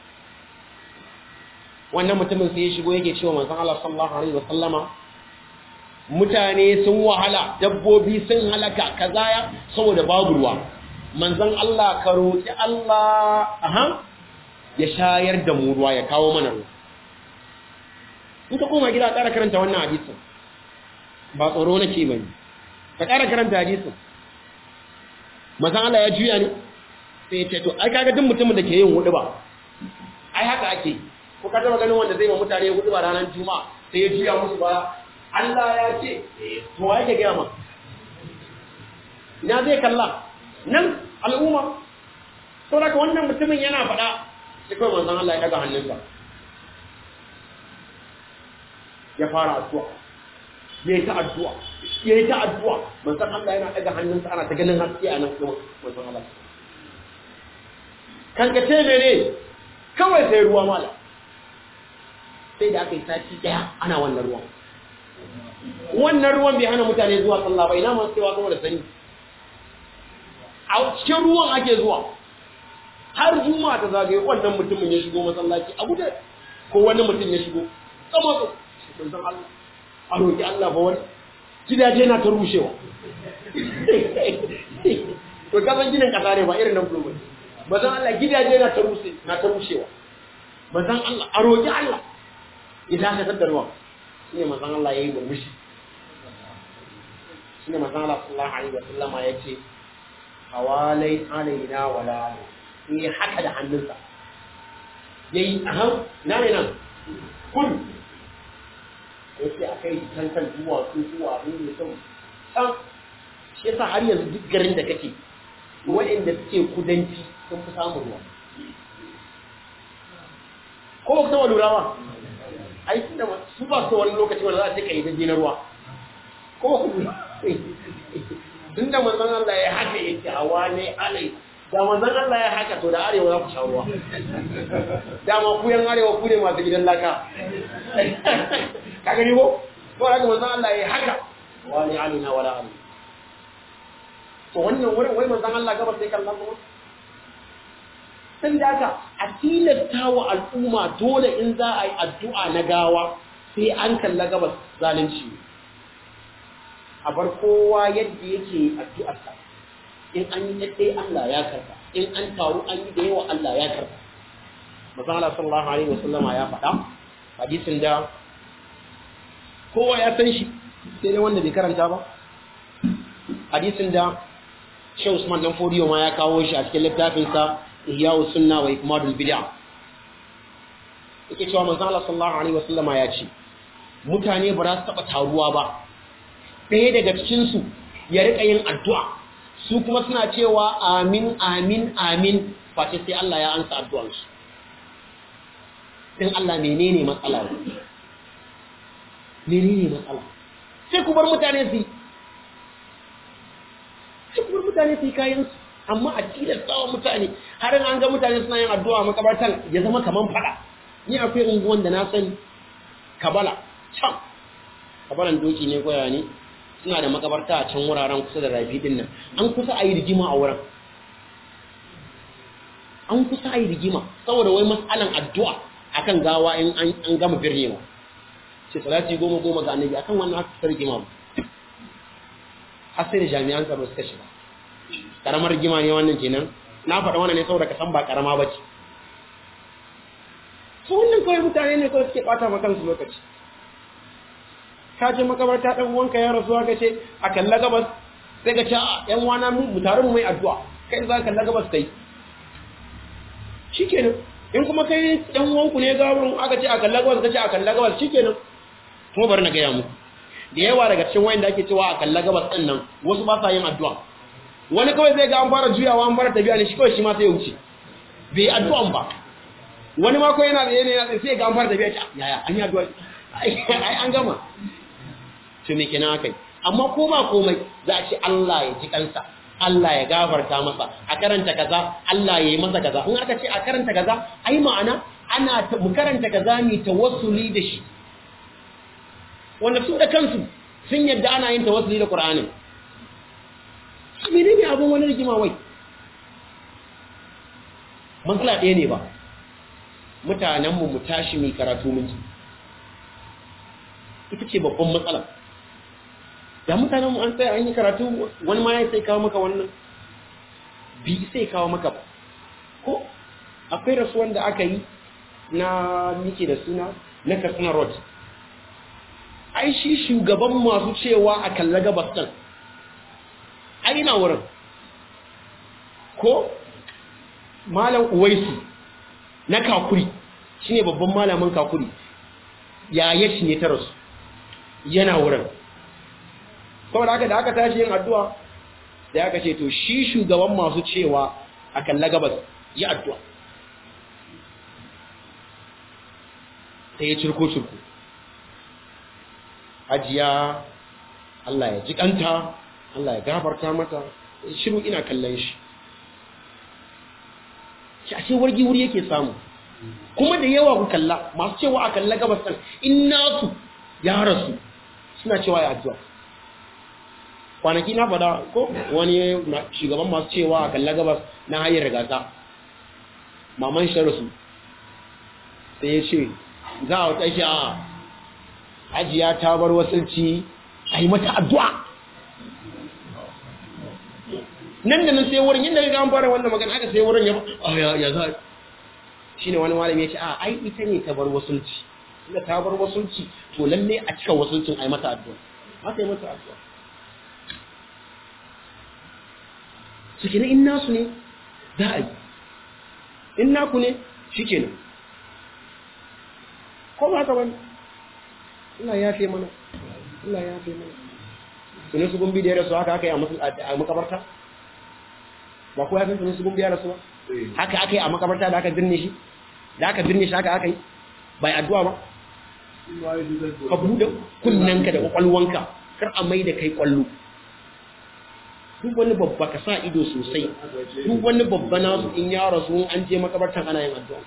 wannan mutumin sai ya shigo yake cewa manzon Allah sallallahu alaihi wasallama mutane sun wahala dabbobi sun halaka kazaya saboda babu ruwa manzon Allah ka roki Allah aha ya shayar da mu ruwa ya kawo mana ruwa in ka koma gida ƙara karanta wannan hadisin ba tsoro nake bane ka ƙara karanta hadisin mazan Allah ya juya ne sai ya ce to ai kaga duk mutumin da ke yin hudu ba ai haka ake ko ka taba ganin wanda zai ma mutane hudu ba ranar juma'a sai ya juya musu ba Allah ya ce to wa yake gaya ma ina zai kalla nan al'umma to daga wannan mutumin yana faɗa sai kawai manzon Allah ya daga hannunsa ya fara addu'a ya yi ta addu'a ya yi ta addu'a manzon Allah yana daga hannunsa ana ta ganin haske a nan kuma manzon Allah kankace mene kawai sai ruwa mala sai da aka yi sati daya ana wannan ruwan wannan ruwan bai hana mutane zuwa sallah ba ina masu cewa kuma da sani a cikin ruwan ake zuwa har juma'a ta zagaye wannan mutumin ya shigo masallaci a guje ko wani mutum ya shigo kama su sun san Allah a roƙi Allah ba wani gidaje na ta rushewa to kasan ginin kasa ne ba irin nan fulmai bazan Allah gidaje na ta rushe na ta rushewa bazan Allah a roƙi Allah idan ka tada ruwa shine manzon Allah yayi murmushi shine manzon Allah sallallahu alaihi wasallama yace hawalai alaina wala ni haka da hannunsa yayi aham na ne nan kun yace akai kan kan zuwa su zuwa ne ne kan san shi yasa har yanzu duk garin da kake waɗanda suke kudanci sun fi samun ruwa ko ba ku taɓa lura ba ai tunda su ba su wani lokaci wanda za a ce ka yi daji na ruwa ko ba ku lura tun da manzon Allah ya haka yake hawa ne alai da manzon Allah ya haka to da arewa za ku sha ruwa dama ku yan arewa ku ne masu gidan laka ka gani ko ko haka manzon Allah ya haka wa ne alina wala alina to wannan wurin wai manzon Allah gaba sai kallon kuma sai da haka a tilasta wa al'umma dole in za a yi addu'a na gawa sai an kalla gabas zalunci a bar kowa yadda yake addu'arsa in an yi ɗaɗɗe Allah ya karba in an taru an yi da yawa Allah ya karba manzon Allah sallallahu alaihi wasallama ya faɗa hadisin da kowa ya san shi sai dai wanda bai karanta ba hadisin da Shehu Usman dan Fodiyo ma ya kawo shi a cikin littafinsa Ihya'us Sunna wa Ikmadul Bid'a. Yake cewa manzon Allah sallallahu alaihi wasallam ya ce mutane ba za su taba taruwa ba. Ɗaya daga cikin su ya rika yin addu'a. Su kuma suna cewa amin amin amin face sai Allah ya ansa addu'ar su. Dan Allah menene matsala? Menene matsala? Sai ku bar mutane su sai kuma mutane su yi kayansu amma a tilasta wa mutane har an ga mutane suna yin addu'a makabartan ya zama kaman fada ni akwai unguwan da na sani kabala can kabalan doki ne koya ne suna da makabarta a can wuraren kusa da rafi din nan an kusa a yi rigima a wurin an kusa a yi rigima saboda wai matsalan addu'a akan gawa in an gama birnewa ce salati goma goma ga annabi akan wannan aka rigima ba har sai da jami'an tsaro suka shiga karamar gima ne wannan kenan na faɗa wannan ne saboda ka san ba karama ba ce su wannan kawai mutane ne kawai suke ɓata ma kansu lokaci ka ce makabarta ɗan uwanka ya rasu ka ce a kalla gabas sai ka ce a ƴan wana mu tare mu mai addu'a kai za ka kalla gabas kai shikenan in kuma kai ɗan uwanku ne gawar aka ce a kalla gabas ka ce a kalla gabas shikenan kuma bari na gaya muku da yawa daga cikin wayanda ake cewa a kalla gabas ɗin nan wasu ba sa yin addu'a wani kawai zai ga an fara juyawa an fara tafiya ne shi kawai shi ma sai ya wuce bai addu'an ba wani ma ko yana da yana yana sai ga an fara tafiya ta yaya an yi addu'a ai an gama to me kenan akai amma ko ba komai za a ce Allah ya ji kansa Allah ya gafarta masa a karanta kaza Allah ya yi masa kaza in aka ce a karanta kaza ai ma'ana ana mu karanta kaza ne tawassuli da shi wanda su da kansu sun yadda ana yin tawassuli da Qur'ani menene abin wani rigima wai matsala ɗaya ne ba mutanen mu tashi mai karatu miji ita ce babban matsala da mutanen mu an tsaya an yi karatu wani ma ya sai kawo maka wannan bi sai kawo maka ba ko akwai rasuwan da aka yi na mike da suna na katsina road ai shi shugaban masu cewa a kalla gabas ɗin ai ina wurin ko malam uwaisu na kakuri shi ne babban malamin kakuri yaya shi ne ta rasu yana wurin saboda haka da aka tashi yin addu'a da aka ce to shi shugaban masu cewa a kalla gabas yi addu'a sai ya cirko-cirko hajiya Allah ya ji kanta Allah ya gafarta mata shiru ina kallon shi shi ashe wargi wuri yake samu kuma da yawa ku kalla masu cewa a kalla gabas ɗin in nasu ya rasu suna cewa ya addu'a kwanaki na fada ko wani shugaban masu cewa a kalla gabas na hanyar gasa maman shi rasu sai ya ce za a wata shi a ajiya ta bar wasanci a yi mata addu'a nan da nan sai wurin yadda ga an fara wannan magana aka sai wurin ya ya za shi ne wani malami ya ce a ai ita ne ta bar wasulci inda ta bar wasulci to lalle a cika wasulcin a yi mata addu'a aka yi mata addu'a su kenan in nasu ne za a yi in naku ne shi kenan ko ba haka bane Allah ya fi mana Allah ya fi mana sunan su gumbi da ya rasu haka aka yi a makabarta ba ko ya san sunan su gumbi ya rasu ba haka aka yi a makabarta da aka birne shi da aka birne shi haka aka yi bai addu'a ba ka buɗe kunnanka da kwakwalwanka kar a mai da kai kwallo duk wani babba ka sa ido sosai duk wani babba nasu in ya rasu an je makabartan ana yin addu'a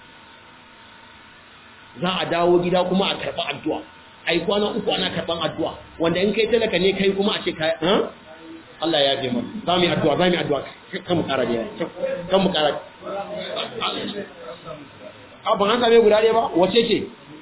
za a dawo gida kuma a karɓi addu'a ai kwana uku ana karɓan addu'a wanda in kai talaka ne kai kuma a ce kai Allah ya fi mana za mu yi addu'a za mu yi addu'a kan mu ƙara da kan mu ƙara a ban an same guda ɗaya ba wace ce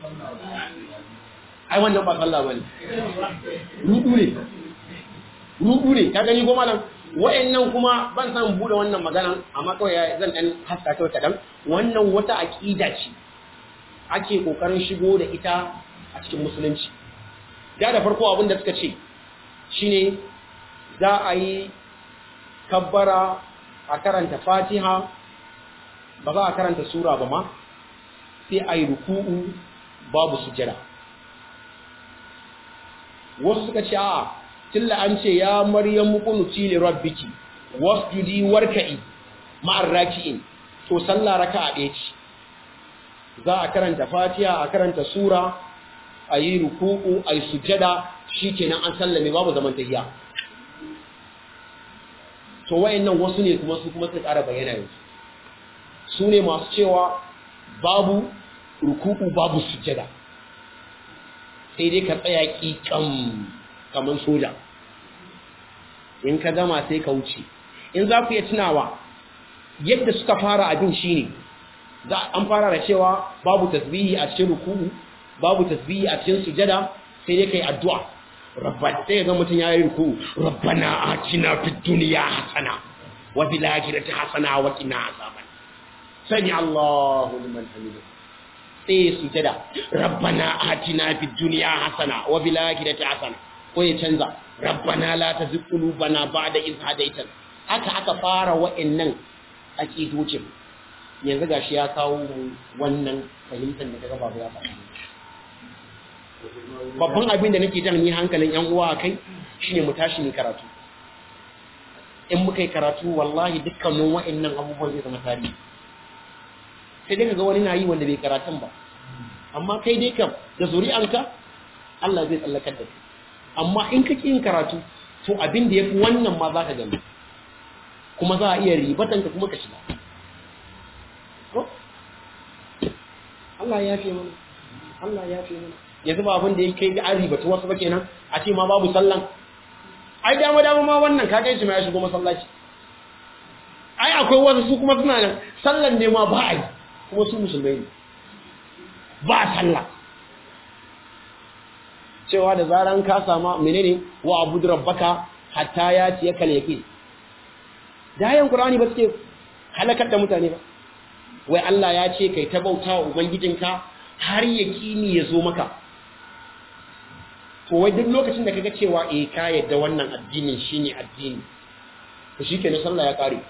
ai wannan ba sallah bane rudu ne rudu ne ka gani goma nan wa'annan kuma ban san bude wannan magana amma kawai zan dan haska kawai kadan wannan wata aqida ce ake kokarin shigo da ita a cikin musulunci da da farko abin da suka ce shine za a yi kabbara a karanta fatiha ba za a karanta sura ba ma sai a yi ruku'u babu sujjada wasu suka ce a tilla an ce ya maryam mukunuti li rabbiki wasjudi warka'i ma'ar raki'in to sallah raka'a ɗaya ce za a karanta fatiha a karanta sura a yi ruku'u a yi sujjada shikenan an sallame babu zaman tahiya to wayannan wasu ne kuma su kuma su ƙara bayyana yanzu su ne masu cewa babu ruku'u babu sujjada sai dai ka tsaya ƙiƙam kamar soja in ka gama sai ka wuce in za ku iya tunawa yadda suka fara abin shine za an fara da cewa babu tasbihi a cikin ruku'u babu tasbihi a cikin sujada sai dai kai addu'a rabbana sai ga mutun yayi ruku'u rabbana atina fid dunya hasana wa fil akhirati hasana wa qina azaban sami Allahu liman hamidah sai sujada rabbana atina fid dunya hasana wa bil akhirati hasana ko ya canza rabbana la tuzigh qulubana ba'da idh hadaytana haka aka fara wa'annan aqidocin yanzu gashi ya kawo wannan fahimtar da kaga babu ya faɗa babban abin da nake jan ni hankalin yan uwa akai shine mu tashi ni karatu in muka yi karatu wallahi dukkanin wa'annan abubuwan zai zama tarihi sai dai kaga wani na yi wanda bai karatun ba amma kai dai kam da zuri'anka Allah zai tsallakar da kai amma in ka yin karatu to abin da yafi wannan ma zaka gani kuma za a iya ribatan ka kuma ka shiga ko Allah ya fi mana Allah ya fi mana yanzu ba abin da ya kai an ribatu wasu ba kenan a ce ma babu sallan ai dama dama ma wannan ka kai shi ma ya shigo masallaci ai akwai wasu su kuma suna nan sallan ne ma ba a yi kuma su musulmai ne ba sallah cewa da zaran ka sama menene wa abudu rabbaka hatta ya ci yakal yaqin da ayan qur'ani ba suke halakar da mutane ba wai Allah ya ce kai ta bauta wa ubangijinka har yaqini ya zo maka to wai duk lokacin da kaga cewa eh ka yadda wannan addinin shine addini to shikenan sallah ya kare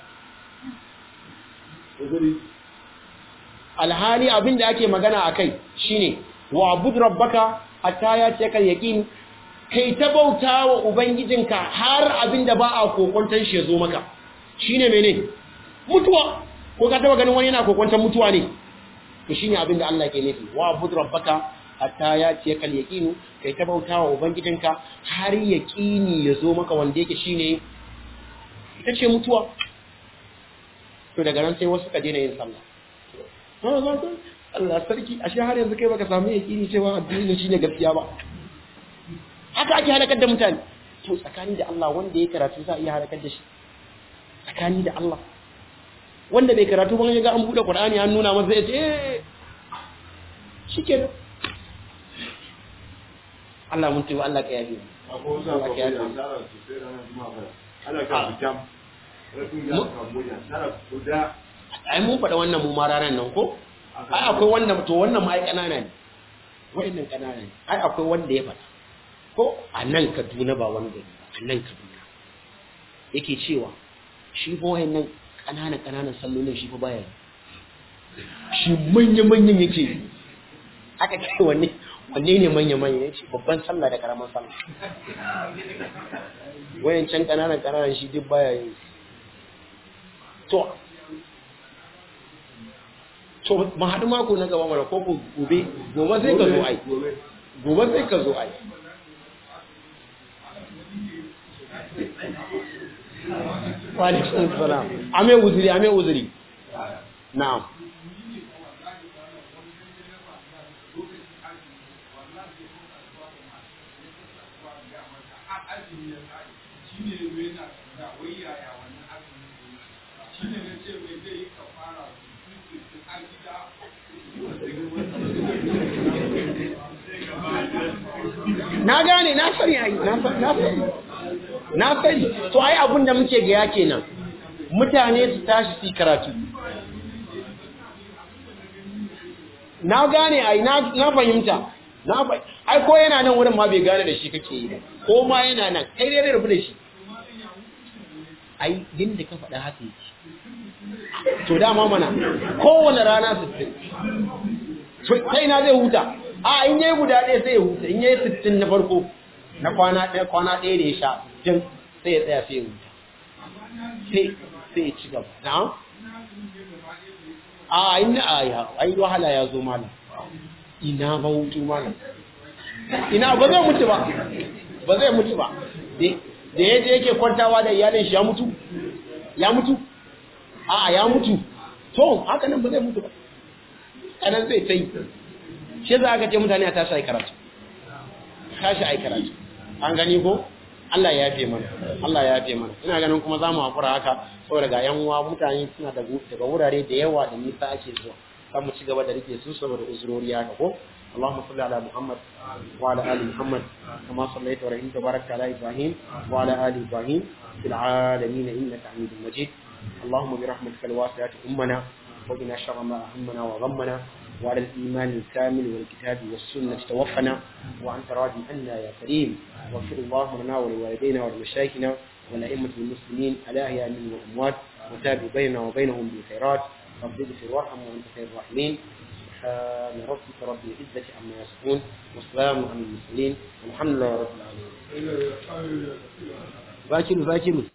alhali abin da ake magana akai shine wa abud rabbaka hatta ya ce kal yaqin kai ta bauta wa ubangijinka har abin da ba a kokonton shi ya zo maka shine mene mutuwa ko ka taba ganin wani yana kokonton mutuwa ne to shine abin da Allah ke nufi wa abud rabbaka hatta ya ce kal yaqinu kai ta bauta wa ubangijinka har yaqini ya zo maka wanda yake shine ita ce mutuwa to daga nan sai wasu ka daina yin sallah Allah sarki ashe har yanzu kai baka samu yaqini cewa addini shine gaskiya ba haka ake halakar da mutane to tsakani da Allah wanda ya karatu za a iya halakar da shi tsakani da Allah wanda bai karatu ban ya ga an bude Qur'ani an nuna masa ya ce eh shikenan Allah mun tuba Allah ka yabe Allah ka yabe ai mun faɗa wannan mu ma ranar nan ko ai akwai wanda to wannan ma ai kanana ne wa'annan kanana ne ai akwai wanda ya faɗa ko a nan Kaduna ba wani gari a nan Kaduna yake cewa shi fa wa'annan kanana kananan sallolin shi fa baya shi manya manyan yake aka ce wanne wanne ne manya manya yace babban sallah da karaman sallah wayancan kananan kananan shi duk baya yi to to ma haɗu mako na gaba mara ko gobe gobe sai ka zo ai gobe sai ka zo ai Walaikun salam. Ame uzuri, ame uzuri. Na'am. Na gane, na sani ai, na sani. na sani to ai abin da muke ga yake nan mutane su tashi su karatu na gane ai na fahimta na ai ko yana nan wurin ma bai gane da shi kake yi ba ko ma yana nan kai dai rabu da shi ai din da ka faɗa haka yake to dama mana kowane rana 60 sai na zai huta a in yayi guda ɗaya sai ya huta in yayi 60 na farko na kwana ɗaya kwana ɗaya da ya sha jin sai ya tsaya sai ya huta sai sai ya ci gaba na a ina a ya ai wahala ya zo mana ina ba hutu mana ina ba zai mutu ba ba zai mutu ba da yaje yake kwantawa da iyalin shi ya mutu ya mutu a ya mutu to haka nan ba zai mutu ba kanan zai tai shi za ka ce mutane a tashi ai karatu tashi ai karatu an gani ko Allah ya yafe mana Allah ya yafe mana ina ganin kuma zamu hakura haka saboda ga yan uwa mutane suna da daga wurare da yawa da nisa ake zuwa kan mu ci gaba da rike su saboda uzurori haka ko اللهم صل على محمد وعلى ال محمد كما صليت ورحمت وباركت على ابراهيم وعلى ال ابراهيم في العالمين انك حميد مجيد اللهم برحمتك الواسعه امنا وقنا شر ما اهمنا وغمنا وعلى الإيمان الكامل والكتاب والسنة توفنا وأنت راضي عنا يا كريم واغفر اللهم لنا ولوالدينا ولمشايخنا ولأئمة المسلمين الأحياء منهم والأموات وتابع بيننا وبينهم بالخيرات رب اغفر وارحم وأنت خير الراحمين سبحان ربك رب العزة عما يصفون والسلام على المرسلين والحمد لله رب العالمين باكر باكر